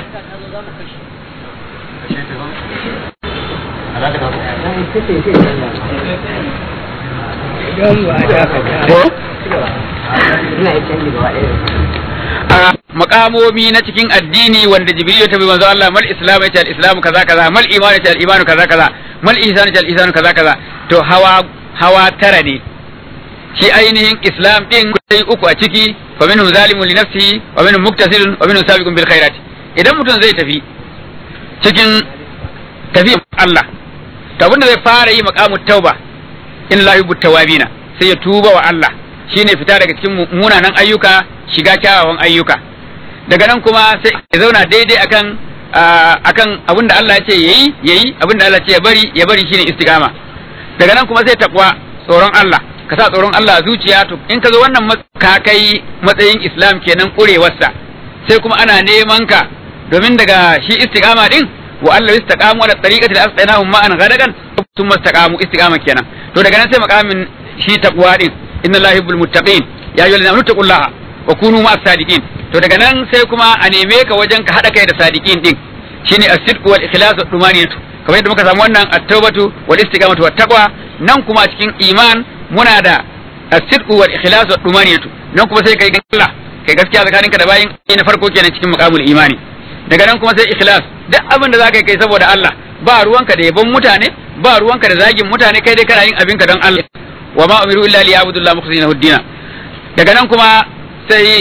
a makamomi na cikin addini wanda jibril ya tabi manzo Allah mal islam ya ce al islam kaza kaza mal iman ya ce al iman kaza kaza mal ihsan ya ce al ihsan kaza kaza to hawa hawa tara ne shi ainihin islam din sai uku a ciki fa minhum zalimun li nafsihi wa minhum muktasidun wa minhum sabiqun bil khairat idan mutum zai tafi cikin tafi Allah to abinda zai fara yi maqamut tauba in la yubu tawabina sai ya tuba wa Allah shine fita daga cikin munanan ayyuka shiga kyawawan ayyuka daga nan kuma sai ya zauna daidai akan akan abin da Allah ya ce yayi yayi abin da Allah ya ce ya bari ya bari shine istiqama daga nan kuma sai takwa tsoron Allah ka sa tsoron Allah a zuciya to in ka zo wannan ka kai matsayin Islam kenan kurewarsa sai kuma ana neman ka domin daga shi istiqama din wa Allah istaqamu ala tariqati al-asqinahum ma'an ghadagan thumma istaqamu istiqama kenan to daga nan sai makamin shi takwa din inna allaha yuhibbul muttaqin ya ayyuhal ladina amanu taqullaha wa kunu ma'as sadiqin to daga nan sai kuma a neme ka wajen ka hada kai da sadiqin din shine as-sidq wal ikhlas wa dumaniyatu kamar yadda muka samu wannan at-taubatu wal istiqamatu wat taqwa nan kuma a cikin iman muna da as-sidqu wal ikhlas wa dumaniyatu nan kuma sai kai Allah kai gaskiya tsakaninka da bayin na farko kenan cikin maqamul imani daga nan kuma sai ikhlas duk abin da zaka yi kai saboda Allah ba ruwanka da yabon mutane ba ruwanka da zagin mutane kai dai kana yin abinka don Allah wa ma umiru illa liya'budullaha mukhlisina huddina daga nan kuma sai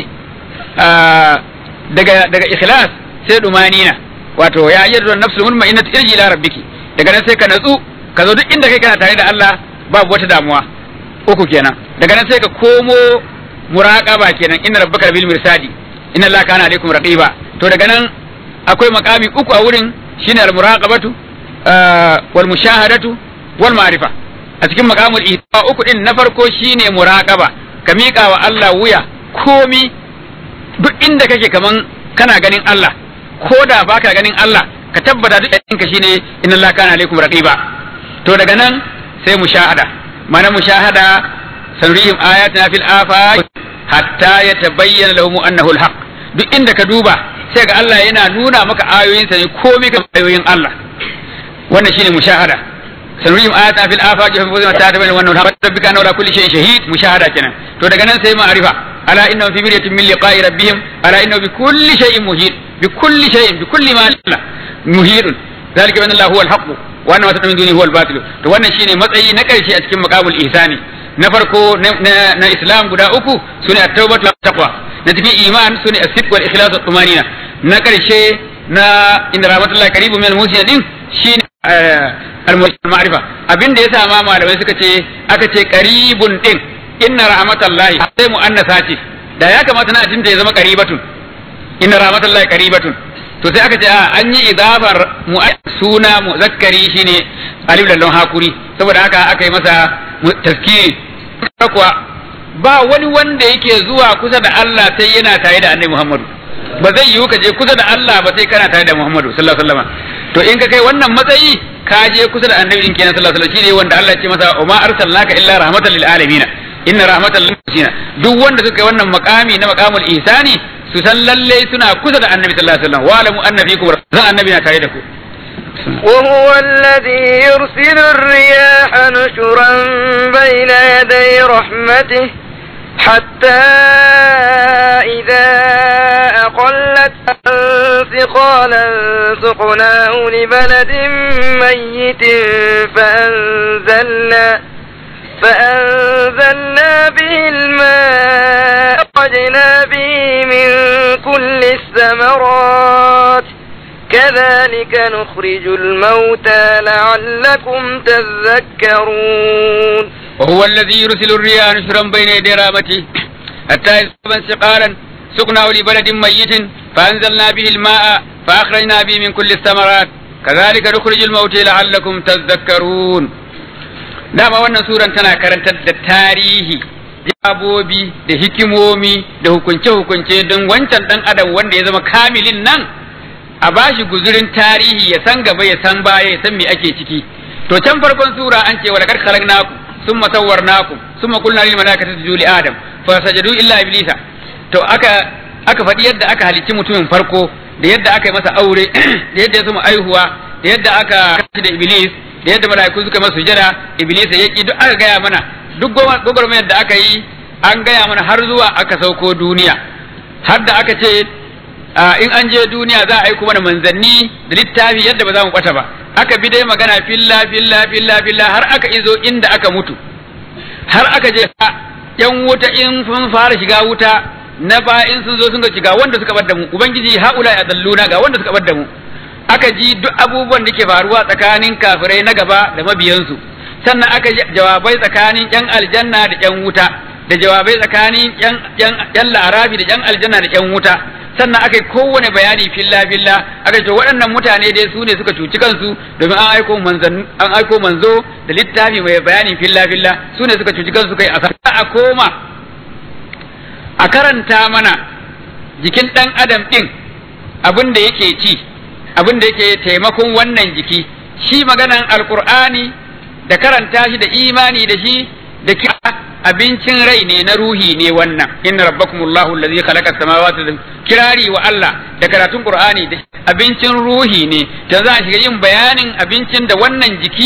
daga daga ikhlas sai dumanina wato ya ayyadu nafsul mutma'innatu irji ila rabbiki daga nan sai ka natsu ka zo duk inda kai kana tare da Allah babu wata damuwa uku kenan daga nan sai ka komo muraqaba kenan inna rabbaka bil mirsadi inna allaha kana alaikum raqiba to daga nan akwai makami uku a wurin shine al muraqabatu wal mushahadatu wal ma'rifa a cikin makamul ihta uku din na farko shine muraqaba ka miƙa wa Allah wuya komi duk inda kake kaman kana ganin Allah ko da baka ganin Allah ka tabbata duk ɗinka shine inna Allah kana alaikum raqiba to daga nan sai mushahada mana mushahada sanrihim ayatina fil afaq hatta yatabayyana lahum annahu alhaq duk inda ka duba sai ga Allah yana nuna maka ayoyinsa ne komai ga ayoyin Allah wannan shine mushahada sanurihim ayatina fil afaq fa fuzina ta tabayyana wannan alhaq rabbika anna ala kulli shay'in shahid mushahada kenan to daga nan sai ma'rifa ala innahum fi miryatin min liqa'i rabbihim ala innahu bi kulli shay'in muhit bi kulli shay'in bi kulli ma muhidun zalika bi anna Allah huwa alhaq wa anna ma tad'un min dunihi huwa albatil to wannan shine matsayi na karshe a cikin maqamul ihsani na farko na islam guda uku sune at-taubatu taqwa na cikin iman sune as-sidq wal ikhlas wa tumanina na karshe na inda rahmatullahi karibu min al-muslimin din shine al-ma'rifa abinda yasa ma malamai suka ce aka ce qaribun din inna rahmatallahi sai mu'annasa ce da ya kamata na tinta ya zama qaribatun inna rahmatallahi qaribatun to sai aka ce a an yi idafar suna muzakkari shine alif lallon hakuri saboda haka aka yi masa taskiri kuwa ba wani wanda yake zuwa kusa da Allah sai yana tare da Annabi Muhammadu ba zai yiwu ka je kusa da Allah ba sai kana tare da Muhammadu sallallahu alaihi wasallam to in ka kai wannan matsayi ka je kusa da Annabi kenan sallallahu alaihi wasallam shine wanda Allah ya ce masa umma arsalnaka illa rahmatan lil alamin inna rahmatan lil muhsinin duk wanda suka yi wannan makami na maqamul ihsani su san lalle suna kusa da Annabi sallallahu alaihi wasallam wa alamu anna fikum zan Annabi na tare da ku وهو الذي يرسل الرياح نشرا بين يدي رحمته حتى إذا أقلت ثقالا سقناه لبلد ميت فأنزلنا فأنزلنا به الماء أخرجنا به من كل الثمرات كذلك نخرج الموتى لعلكم تذكرون وهو الذي يرسل الرياح نشرا بين يدي رحمته حتى يصبا سقالا سقناه لبلد ميت فأنزلنا به الماء فأخرجنا به من كل الثمرات كذلك نخرج الموتى لعلكم تذكرون dama wannan suran tana karantar da tarihi jabobi da hikimomi da hukunce-hukunce don wancan dan adam wanda ya zama kamilin nan a bashi guzurin tarihi ya san gaba ya san baya ya san me ake ciki to can farkon sura an ce walakar khalaqnaku summa sawwarnaku summa qulna lil malaikati isjudu li adam fa sajadu illa iblisa to aka aka faɗi yadda aka halicci mutumin farko da yadda aka yi masa aure da yadda ya zama aihuwa da yadda aka kashi da iblis da yadda malaiku suka masa sujada iblis ya ki duk aka gaya mana duk gwagwarmayar da aka yi an gaya mana har zuwa aka sauko duniya har da aka ce in an je duniya za a aiko mana manzanni da littafi yadda ba za mu bata ba aka bi dai magana filla filla filla filla har aka izo inda aka mutu har aka je yan wuta in sun fara shiga wuta na ba in sun zo sun ga shiga wanda suka bar da mu ubangiji haula ya dalluna ga wanda suka bar da mu aka ji duk abubuwan da ke faruwa tsakanin kafirai na gaba da mabiyansu sannan aka ji jawabai tsakanin yan aljanna da yan wuta da jawabai tsakanin yan larabi da yan aljanna da yan wuta sannan aka yi kowane bayani filla filla aka ce waɗannan mutane dai su ne suka cuci kansu domin an aiko an aiko manzo da littafi mai bayani filla filla su ne suka cuci kansu kai a koma a karanta mana jikin ɗan adam ɗin abin da yake ci abin da yake taimakon wannan jiki shi maganan alkur'ani da karanta shi da imani da shi da kira abincin rai ne na ruhi ne wannan inna rabbakumullahu allazi khalaqa samawati wal kirari wa Allah da karatun qur'ani da abincin ruhi ne da za a shiga yin bayanin abincin da wannan jiki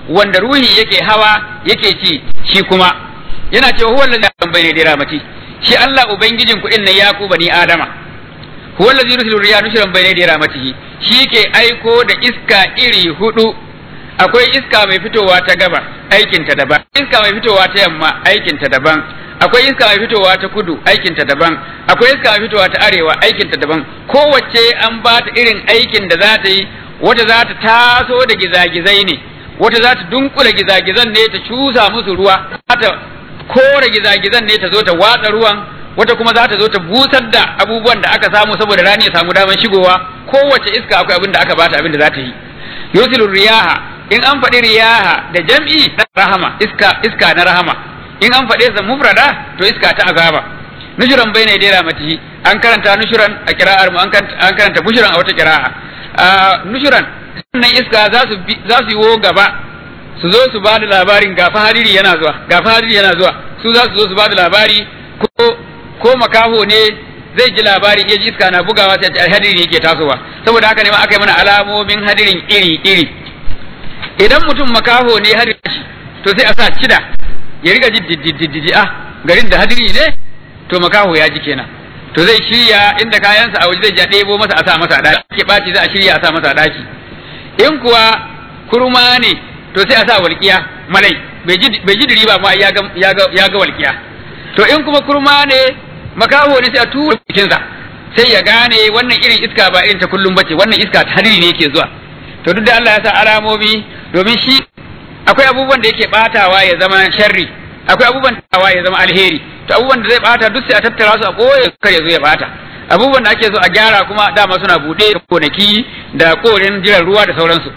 wanda ruhi yake hawa yake ci shi kuma yana cewa huwa allazi bayna da ramati shi Allah ubangijin ku inna yaku bani adama huwa allazi yursilu riyaha nushran bayna da ramatihi shi ke aiko da iska iri hudu akwai iska mai fitowa ta gaba aikinta daban iska mai fitowa ta yamma aikinta daban akwai iska mai fitowa ta kudu aikinta daban akwai iska mai fitowa ta arewa aikinta daban kowace an ba ta irin aikin da za ta yi wata za ta taso da gizagizai ne wata za ta dunkula gizagizan ne ta cusa musu ruwa za ta kore gizagizan ne ta zo ta watsa ruwan wata kuma za ta zo ta busar da abubuwan da aka samu saboda rani ya samu daman shigowa kowace iska akwai abin da aka bata abin da za ta yi yusilu riyaha in an faɗi riyaha da jam'i na rahama iska iska na rahama in an faɗe sa mufrada to iska ta azaba nushuran bai ne dera matihi an karanta nushuran a kira'ar mu an karanta bushuran a wata kira'a nushuran sannan iska za su za su yiwo gaba su zo su bada labarin ga hadiri yana zuwa ga hadiri yana zuwa su za su zo su bada labari ko ko makaho ne zai ji labari ya ji iska na bugawa sai ce hadiri yake tasowa saboda haka ne ma aka yi mana alamomin hadirin iri iri idan mutum makaho ne har shi to sai a sa cida ya riga ji dididididi ah garin da hadiri ne to makaho ya ji kenan to zai shirya inda kayansa a waje zai ja ɗebo masa a sa masa a ɗaki ke ɓaci za a shirya a sa masa a ɗaki in kuwa kurma ne to sai a sa walƙiya malai bai ji diri ba ma ya ga walƙiya to in kuma kurma ne makaho ne sai a tura jikinsa sai ya gane wannan irin iska ba irin ta kullum bace wannan iska ta hadiri ne yake zuwa to duk da Allah ya sa alamomi domin shi akwai abubuwan da yake batawa ya zama sharri akwai abubuwan da ya zama alheri to abubuwan da zai bata duk sai a tattara su a koye kar ya zo ya bata abubuwan da ake so a gyara kuma dama suna bude konaki da korin jiran ruwa da sauransu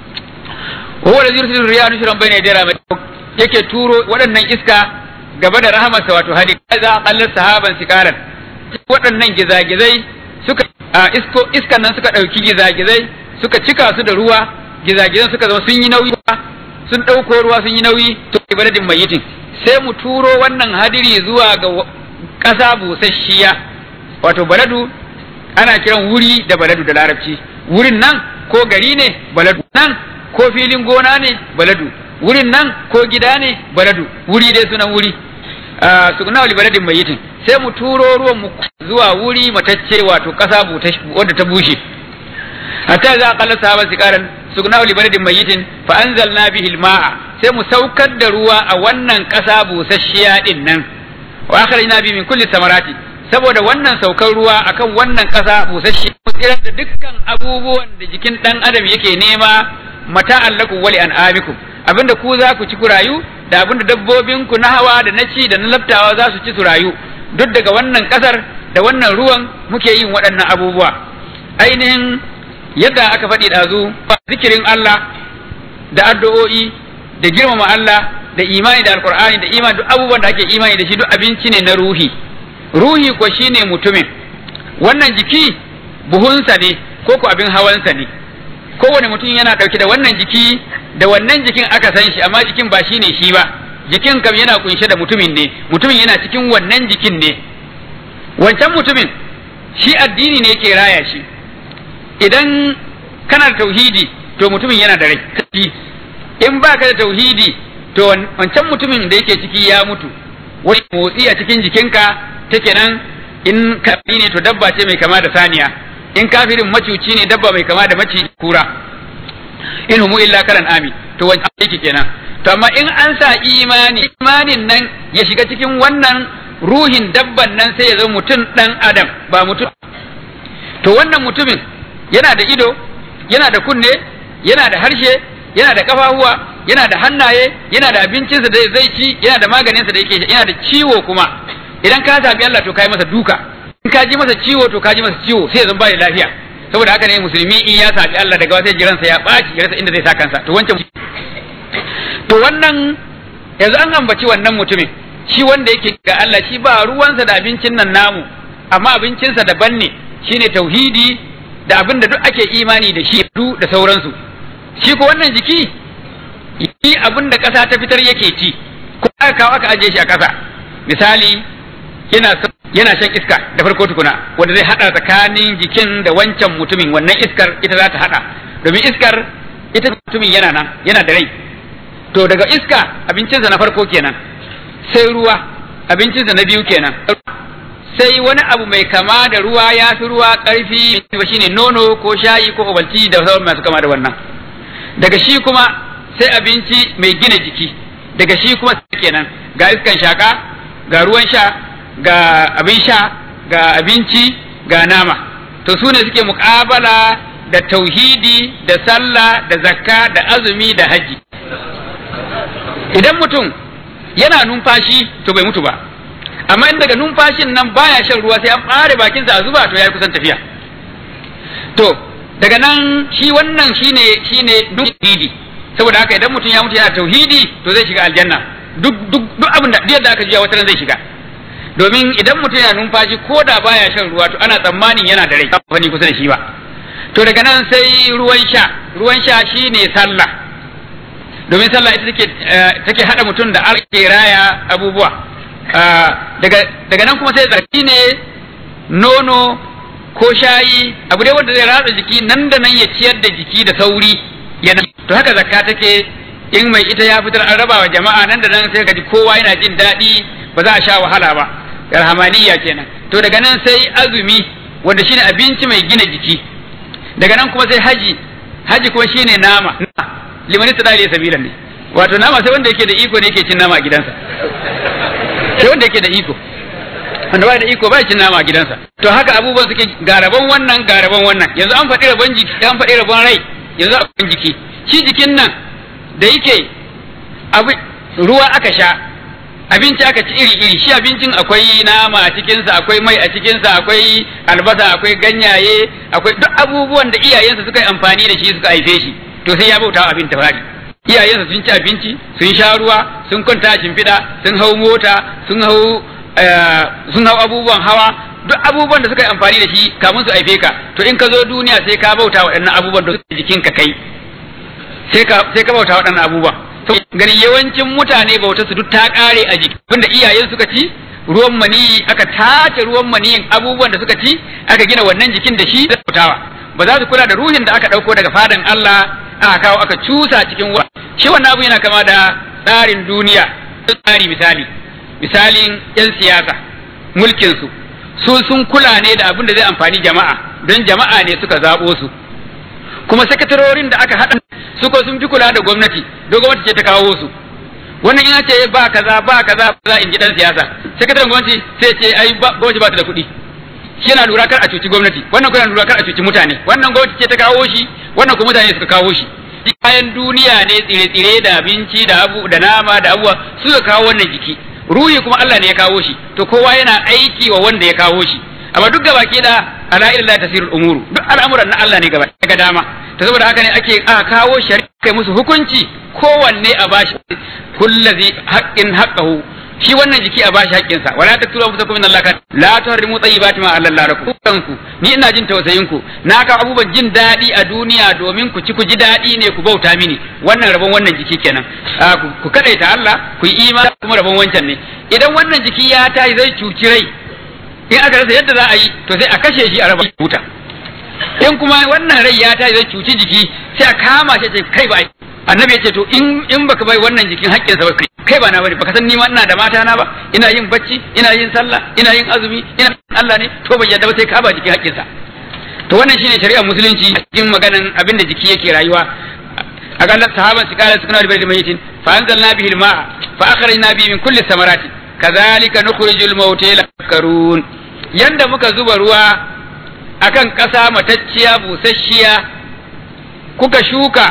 huwa da yursilu riyaha nushran bayna yaday rahmat yake turo waɗannan iska gaba da rahamarsa wato hadi za qallar sahaban sikaran waɗannan gizagizai suka a isko iskan nan suka ɗauki gizagizai suka cika su da ruwa gizagizan suka zama sun yi nauyi sun ɗauko ruwa sun yi nauyi to baladin mayitin sai mu turo wannan hadiri zuwa ga ƙasa busasshiya wato baladu ana kiran wuri da baladu da larabci wurin nan ko gari ne baladu nan ko filin gona ne baladu wurin nan ko gida ne baladu wuri dai sunan wuri sukuna wali baladin mayitin sai mu turo ruwan mu zuwa wuri matacce wato ƙasa wadda ta bushe hatta za a kalla sahaban sikaran sukuna wali baladin mayitin fa anzalna bihi alma'a sai mu saukar da ruwa a wannan ƙasa busasshiya din nan wa akhrajna bi min kulli samarati saboda wannan saukar ruwa akan wannan ƙasa busasshiya mu tsirar da dukkan abubuwan da jikin dan adam yake nema mata allakum wali an'amikum abinda ku za ku ci ku rayu da abinda dabbobin ku na hawa da na ci da na laftawa za su ci su rayu duk daga wannan ƙasar da wannan ruwan muke yin waɗannan abubuwa ainihin yadda aka faɗi ɗazu zikirin Allah da addu'o'i da girmama Allah da imani da alkur'ani da imani duk abubuwan da ake imani da shi duk abinci ne na ruhi ruhi ko shine mutumin wannan jiki buhunsa ne ko ko abin hawansa ne kowane mutum yana ɗauke da wannan jiki da wannan jikin aka san shi amma jikin ba shine shi ba jikin kam yana kunshe da mutumin ne mutumin yana cikin wannan jikin ne wancan mutumin shi addini ne ke raya shi idan kana da tauhidi to mutumin yana da rai in baka da tauhidi to wancan mutumin da yake ciki ya mutu wani motsi a cikin jikinka take nan in kafiri ne to dabba ce mai kama da saniya in kafirin macuci ne dabba mai kama da maci kura in humu illa karan ami to wancan yake kenan to amma in an sa imani imanin nan ya shiga cikin wannan ruhin dabban nan sai ya zama mutum dan adam ba mutum to wannan mutumin yana da ido yana da kunne yana da harshe yana da kafafuwa yana da hannaye yana da abincinsa da zai ci yana da maganinsa da yake yana da ciwo kuma idan ka sami Allah to kai masa duka in ka ji masa ciwo to ka ji masa ciwo sai ya zama bai lafiya saboda haka ne musulmi in ya sami Allah daga wata jiransa ya ɓaci ya rasa inda zai sa kansa to wancan to wannan yanzu an ambaci wannan mutumin shi wanda yake ga Allah shi ba ruwansa da abincin nan namu amma abincinsa daban ne shine tauhidi da abin da duk ake imani da shi da sauransu shi ko wannan jiki yi abin da ƙasa ta fitar yake ci ko aka kawo aka ajiye shi a ƙasa misali yana yana shan iska da farko tukuna wanda zai hada tsakanin jikin da wancan mutumin wannan iskar ita za ta hada domin iskar ita mutumin yana nan yana da rai to daga iska abincinsa na farko kenan sai ruwa abincinsa na biyu kenan sai wani abu mai kama da ruwa ya fi ruwa ƙarfi shine nono ko shayi ko obalti da sauran masu kama da wannan daga shi kuma sai abinci mai gina jiki daga shi kuma kenan ga iskan shaka ga ruwan sha ga abin sha ga abinci ga nama to su ne suke muƙabala da tauhidi da sallah da zakka da azumi da haji idan mutum yana numfashi to bai mutu ba amma in daga numfashin nan baya shan ruwa sai an ɓare bakinsa a zuba to ya kusan tafiya to daga nan shi wannan shine shine tauhidi saboda haka idan mutum ya mutu yana tauhidi to zai shiga aljanna duk duk duk abin da yadda aka jiya wata zai shiga domin idan mutum yana numfashi ko da baya shan ruwa to ana tsammanin yana da rai ba fani kusa da shi ba to daga nan sai ruwan sha ruwan sha shine sallah domin sallah ita take take hada mutum da ake raya abubuwa daga daga nan kuma sai tsarki ne nono ko shayi abu dai wanda zai ratsa jiki nan da nan ya ciyar da jiki da sauri yana to haka zakka take in mai ita ya fitar an raba wa jama'a nan da nan sai ka ji kowa yana jin daɗi ba za a sha wahala ba yarhamaniya kenan to daga nan sai azumi wanda shine abinci mai gina jiki daga nan kuma sai haji haji kuma shine nama liman tada ya sabilan ne wato nama sai wanda yake da iko ne yake cin nama a gidansa sai wanda yake da iko wanda ba da iko ba cin nama a gidansa to haka abubuwan suke garaban wannan garaban wannan yanzu an faɗi rabon jiki an faɗi rabon rai yanzu a jiki shi jikin nan da yake abu ruwa aka sha abinci aka ci iri iri shi abincin akwai nama a cikinsa akwai mai a cikinsa akwai albasa akwai ganyaye akwai duk abubuwan da iyayensa suka yi amfani da shi suka haife shi to sai ya bauta abin tafari iyayensa sun ci abinci sun sha ruwa sun kwanta a shimfiɗa sun hau mota sun hau sun hau abubuwan hawa duk abubuwan da suka yi amfani da shi kamun su haife ka to in ka zo duniya sai ka bauta waɗannan abubuwan da suke jikinka kai sai ka sai ka bauta waɗannan abubuwan ganin yawancin mutane bauta su duk ta ƙare a jiki tunda iyayen suka ci ruwan maniyi aka tace ruwan maniyin abubuwan da suka ci aka gina wannan jikin da shi da bautawa ba za su kula da ruhin da aka ɗauko daga fadan Allah aka kawo aka cusa cikin wa shi wannan abu yana kama da tsarin duniya tsari misali misalin yan siyasa mulkin su su sun kula ne da abin da zai amfani jama'a don jama'a ne suka zaɓo su kuma sakatarorin da aka haɗa suka sun fi kula da gwamnati don gwamnati ce ta kawo su wannan ina ce ba kaza ba kaza za in ji dan siyasa sakataren gwamnati sai ce ai gwamnati ba ta da kuɗi shi yana lura kar a cuci gwamnati wannan kuma yana lura kar a cuci mutane wannan gwamnati ce ta kawo shi wannan kuma mutane suka kawo shi kayan duniya ne tsire-tsire da abinci da abu da nama da abuwa suka kawo wannan jiki ruhi kuma Allah ne ya kawo shi to kowa yana aiki wa wanda ya kawo shi amma duk gaba ke da ala illa tasirul umuru duk al'amuran na Allah ne gaba ga dama to saboda haka ne ake aka kawo shari'a kai musu hukunci kowanne a bashi kullazi haqqin haqqahu shi wannan jiki a bashi haƙƙin sa wala taqtulu anfusakum min Allah la tuharrimu tayyibati ma Allah lakum ku ni ina jin tausayin ku na ka abubuwan jin daɗi a duniya domin ku ci ku ji daɗi ne ku bauta mini wannan rabon wannan jiki kenan ku kadaita Allah ku yi imani kuma rabon wancan ne idan wannan jiki ya tayi zai cuci rai in aka rasa yadda za a yi to sai a kashe shi a raba huta in kuma wannan rai ya tayi zai cuci jiki sai a kama shi ce kai ba annabi ya ce to in in baka bai wannan jikin haƙƙin sa ba kai ba na bane baka san ni ma ina da mata na ba ina yin bacci ina yin sallah ina yin azumi ina Allah ne to ban yadda ba sai ka ba jikin haƙƙin sa to wannan shine shari'ar musulunci cikin maganan abin da jiki yake rayuwa akalla sahaban su kala sukuna da bai mayitin fa anzalna bihi al-ma'a fa akhrajna bihi min kulli samarati kadhalika nukhrijul mauta karun yanda muka zuba ruwa akan ƙasa matacciya busasshiya kuka shuka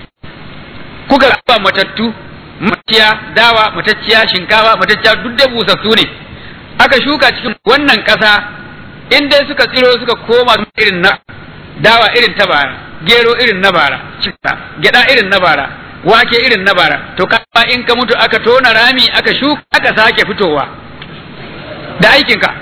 kuka ba matattu matacciya dawa matacciya shinkafa matacciya duk da busassu ne aka shuka cikin wannan ƙasa in dai suka tsiro suka koma irin na dawa irin ta bara gero irin na bara gyada irin na bara wake irin na bara to kama in ka mutu aka tona rami aka shuka aka sake fitowa da aikinka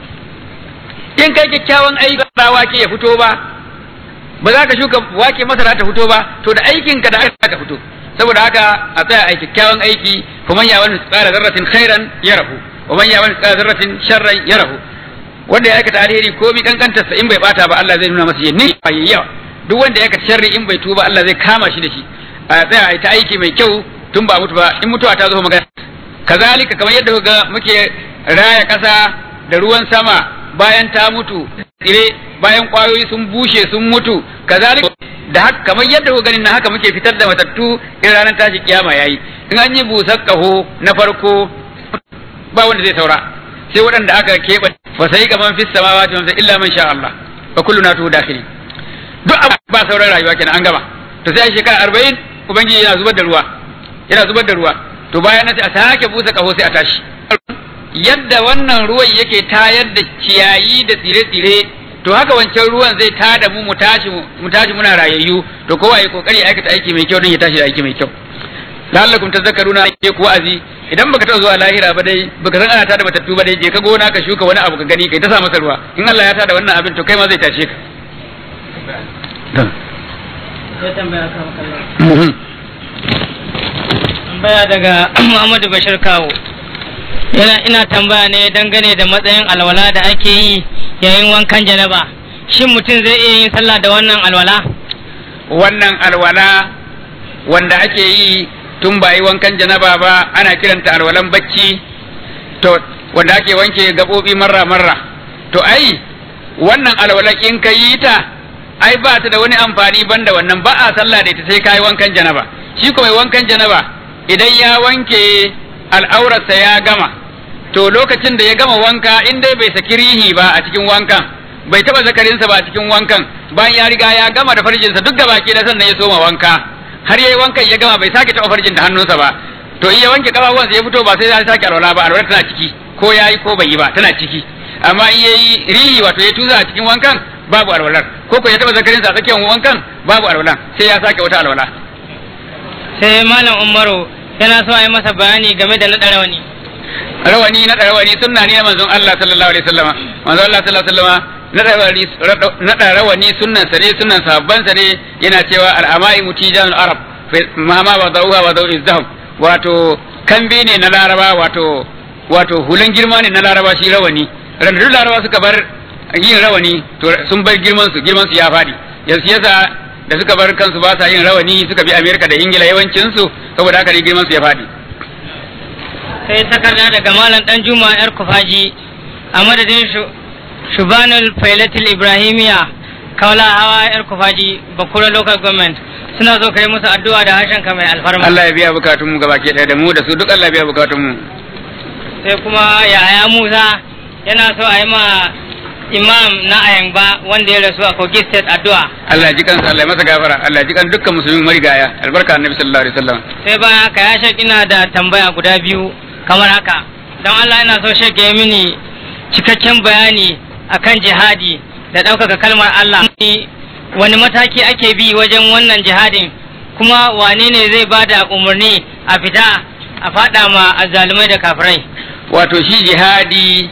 in kai kyakkyawan aiki ba wake ya fito ba ba za ka shuka wake masara ta fito ba to da aikinka da aka ka fito saboda haka a tsaya a kyakkyawan aiki kuma ya wani tsara zarratin khairan ya rahu wa man ya wani tsara zarratin sharran ya rahu wanda ya aikata alheri ko mi kankantar sa in bai bata ba Allah zai nuna masa yanni yawa duk wanda ya aikata sharri in bai tuba Allah zai kama shi da shi a tsaya a ta aiki mai kyau tun ba mutu ba in mutuwa ta zo magana kazalika kamar yadda kuga muke raya kasa da ruwan sama bayan ta mutu tsire bayan kwayoyi sun bushe sun mutu kazalika da haka kamar yadda kuka ganin na haka muke fitar da matattu in ranar tashi kiyama yayi in an yi busar kaho na farko ba wanda zai saura sai waɗanda aka keɓe fa sai ga man fis samawati man illa man sha Allah fa kullu natu dakhili duk ba sauran rayuwa kenan an gama to sai shekara 40 ubangiji yana zubar da ruwa yana zubar da ruwa to bayan nan sai a sake busa kaho sai a tashi yadda wannan ruwan yake tayar da ciyayi da tsire-tsire to haka wancan ruwan zai tada mu mu tashi mu tashi muna rayayyu to kowa ya kokari aikata aiki mai kyau don ya tashi da aiki mai kyau la'allakum tazakkaruna ke ku wa'azi idan baka taɓa zuwa lahira ba dai baka san ana tada matattu ba dai je ka gona ka shuka wani abu ka gani kai ta sa masa ruwa in Allah ya tada wannan abin to kai ma zai tashe ka tambaya daga Muhammadu Bashir Kawo yana ina tambaya ne dangane da matsayin alwala da ake yi yayin wankan janaba shin mutum zai iya yin sallah da wannan alwala wannan alwala wanda ake yi tun ba yi wankan janaba ba ana kiranta alwalan bacci to wanda ake wanke gaɓoɓi marra marra to ai wannan alwala in ka yi ta ai ba ta da wani amfani banda wannan ba a sallah da ita sai ka yi wankan janaba shi ko mai wankan janaba idan ya wanke al'aurarsa ya gama to lokacin da ya gama wanka in dai bai saki rihi ba a cikin wankan bai taba zakarinsa ba a cikin wankan bayan ya riga ya gama da farjinsa duk gaba ke da sannan ya soma wanka har yayi wankan ya gama bai sake taba farjin da hannunsa ba to in ya wanke kafafuwansa ya fito ba sai ya sake alwala ba alwala tana ciki ko yayi ko bai yi ba tana ciki amma in yayi rihi wato ya tuza a cikin wankan babu alwalar ko ko ya taba zakarinsa a tsakiyar wankan babu alwalan sai ya sake wata alwala sai malam Umaru yana so a yi masa bayani game da naɗa rawani rawani na rawani sunna ne na manzon Allah sallallahu alaihi wasallam manzon Allah sallallahu alaihi wasallam na rawani na rawani sunnan sa ne sunnan sahabban sa ne yana cewa al-amai mutijanul arab ma ma wa dawha wa daw izdahum wato kambe ne na laraba wato wato hulan girma ne na laraba shi rawani ran duk laraba suka bar yin rawani to sun bar girman su girman su ya fadi yanzu yasa da suka bar kansu ba sa yin rawani suka bi Amerika da Ingila yawancin su saboda haka ne girman su ya fadi sai takarda daga malam dan juma yar kufaji a madadin shubanul failatul ibrahimiya kaula hawa yar kufaji bakura local government suna zo kai musu addu'a da harshen ka mai alfarma Allah ya biya bukatun mu gabaki ɗaya da mu da su duk Allah ya biya bukatun mu sai kuma yaya Musa yana so a yi ma imam na ayamba wanda ya rasu a Kogi state addu'a Allah ya ji kansa Allah ya masa gafara Allah ya ji kan dukkan musulmin marigaya albarka annabi sallallahu alaihi wasallam sai bayan haka ya shek ina da tambaya guda biyu kamar haka don Allah ina so shek ya mini cikakken bayani akan jihadi da ɗaukaka kalmar Allah wani mataki ake bi wajen wannan jihadin kuma wane ne zai ba da umarni a fita a faɗa ma azzalumai da kafirai wato shi jihadi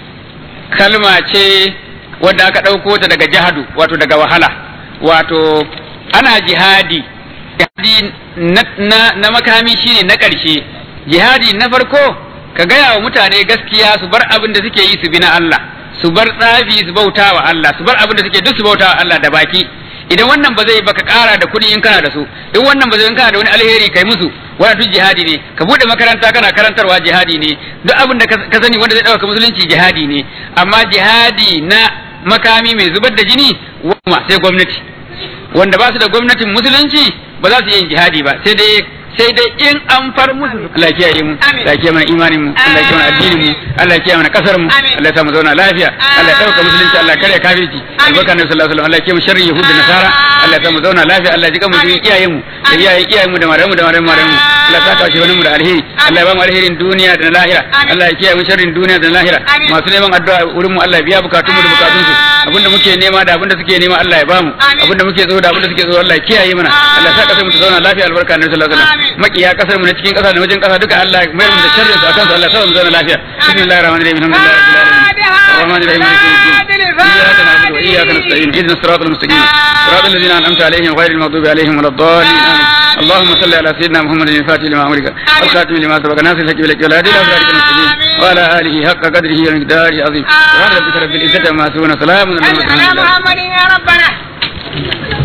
kalma ce wadda aka ɗauko ta daga jihadu wato daga wahala wato ana jihadi jihadi na, na, na makami shine na ƙarshe jihadi na farko ka gaya wa mutane gaskiya su bar abin da suke yi su bi na Allah su bar tsafi su bauta wa Allah su bar abin da suke duk su bauta wa Allah da baki idan wannan ba zai baka kara da kuɗi in kana da su in wannan ba zai in kana da wani alheri kai musu wannan duk jihadi ne ka bude makaranta kana karantarwa jihadi ne duk abin da ka sani wanda zai dauka musulunci jihadi ne amma jihadi na makami mai zubar da jini wama sai gwamnati wanda ba su da gwamnatin musulunci ba za su yi jihadi ba sai dai sai dai in an far musu Allah ya kiyaye mu Allah ya kiyaye mana imanin mu Allah ya kiyaye mana addinin mu Allah ya kiyaye mana kasar mu Allah ya sa mu zauna lafiya Allah ya dauka musulunci Allah ya kare kafirci albarka nabi sallallahu alaihi wasallam Allah ya kiyaye mu sharri yahud da nasara Allah ya sa mu zauna lafiya Allah ya jika mu cikin iyayen mu da iyayen iyayen mu da maramu da maramu maramu Allah ya saka shi wani mu da alheri Allah ya ba mu alherin duniya da na lahira Allah ya kiyaye mu sharrin duniya da na lahira masu neman addu'a wurin mu Allah ya biya bukatun mu da bukatun su abinda muke nema da abinda suke nema Allah ya ba mu abinda muke so da abinda suke so Allah ya kiyaye mana Allah ya sa kasar mu ta zauna lafiya albarka nabi sallallahu alaihi wasallam makiya kasar mu na cikin kasa da wajen kasa duka Allah ya mayar mu da sharrin su akan su Allah ya sa mu zauna lafiya bismillahir rahmanir rahim alhamdulillahi rabbil alamin الرحمن الرحيم مالك يوم الدين إياك نعبد وإياك نستعين اهدنا الصراط المستقيم صراط الذين أنعمت عليهم غير المغضوب عليهم ولا الضالين آمين اللهم صل على سيدنا محمد الفاتح لما أمرك والخاتم لما سبق ناصر الحق بالحق والهادي إلى صراطك المستقيم وعلى آله حق قدره ومقداره العظيم سبحان ربك رب العزة عما يصفون سلام على المرسلين محمد يا ربنا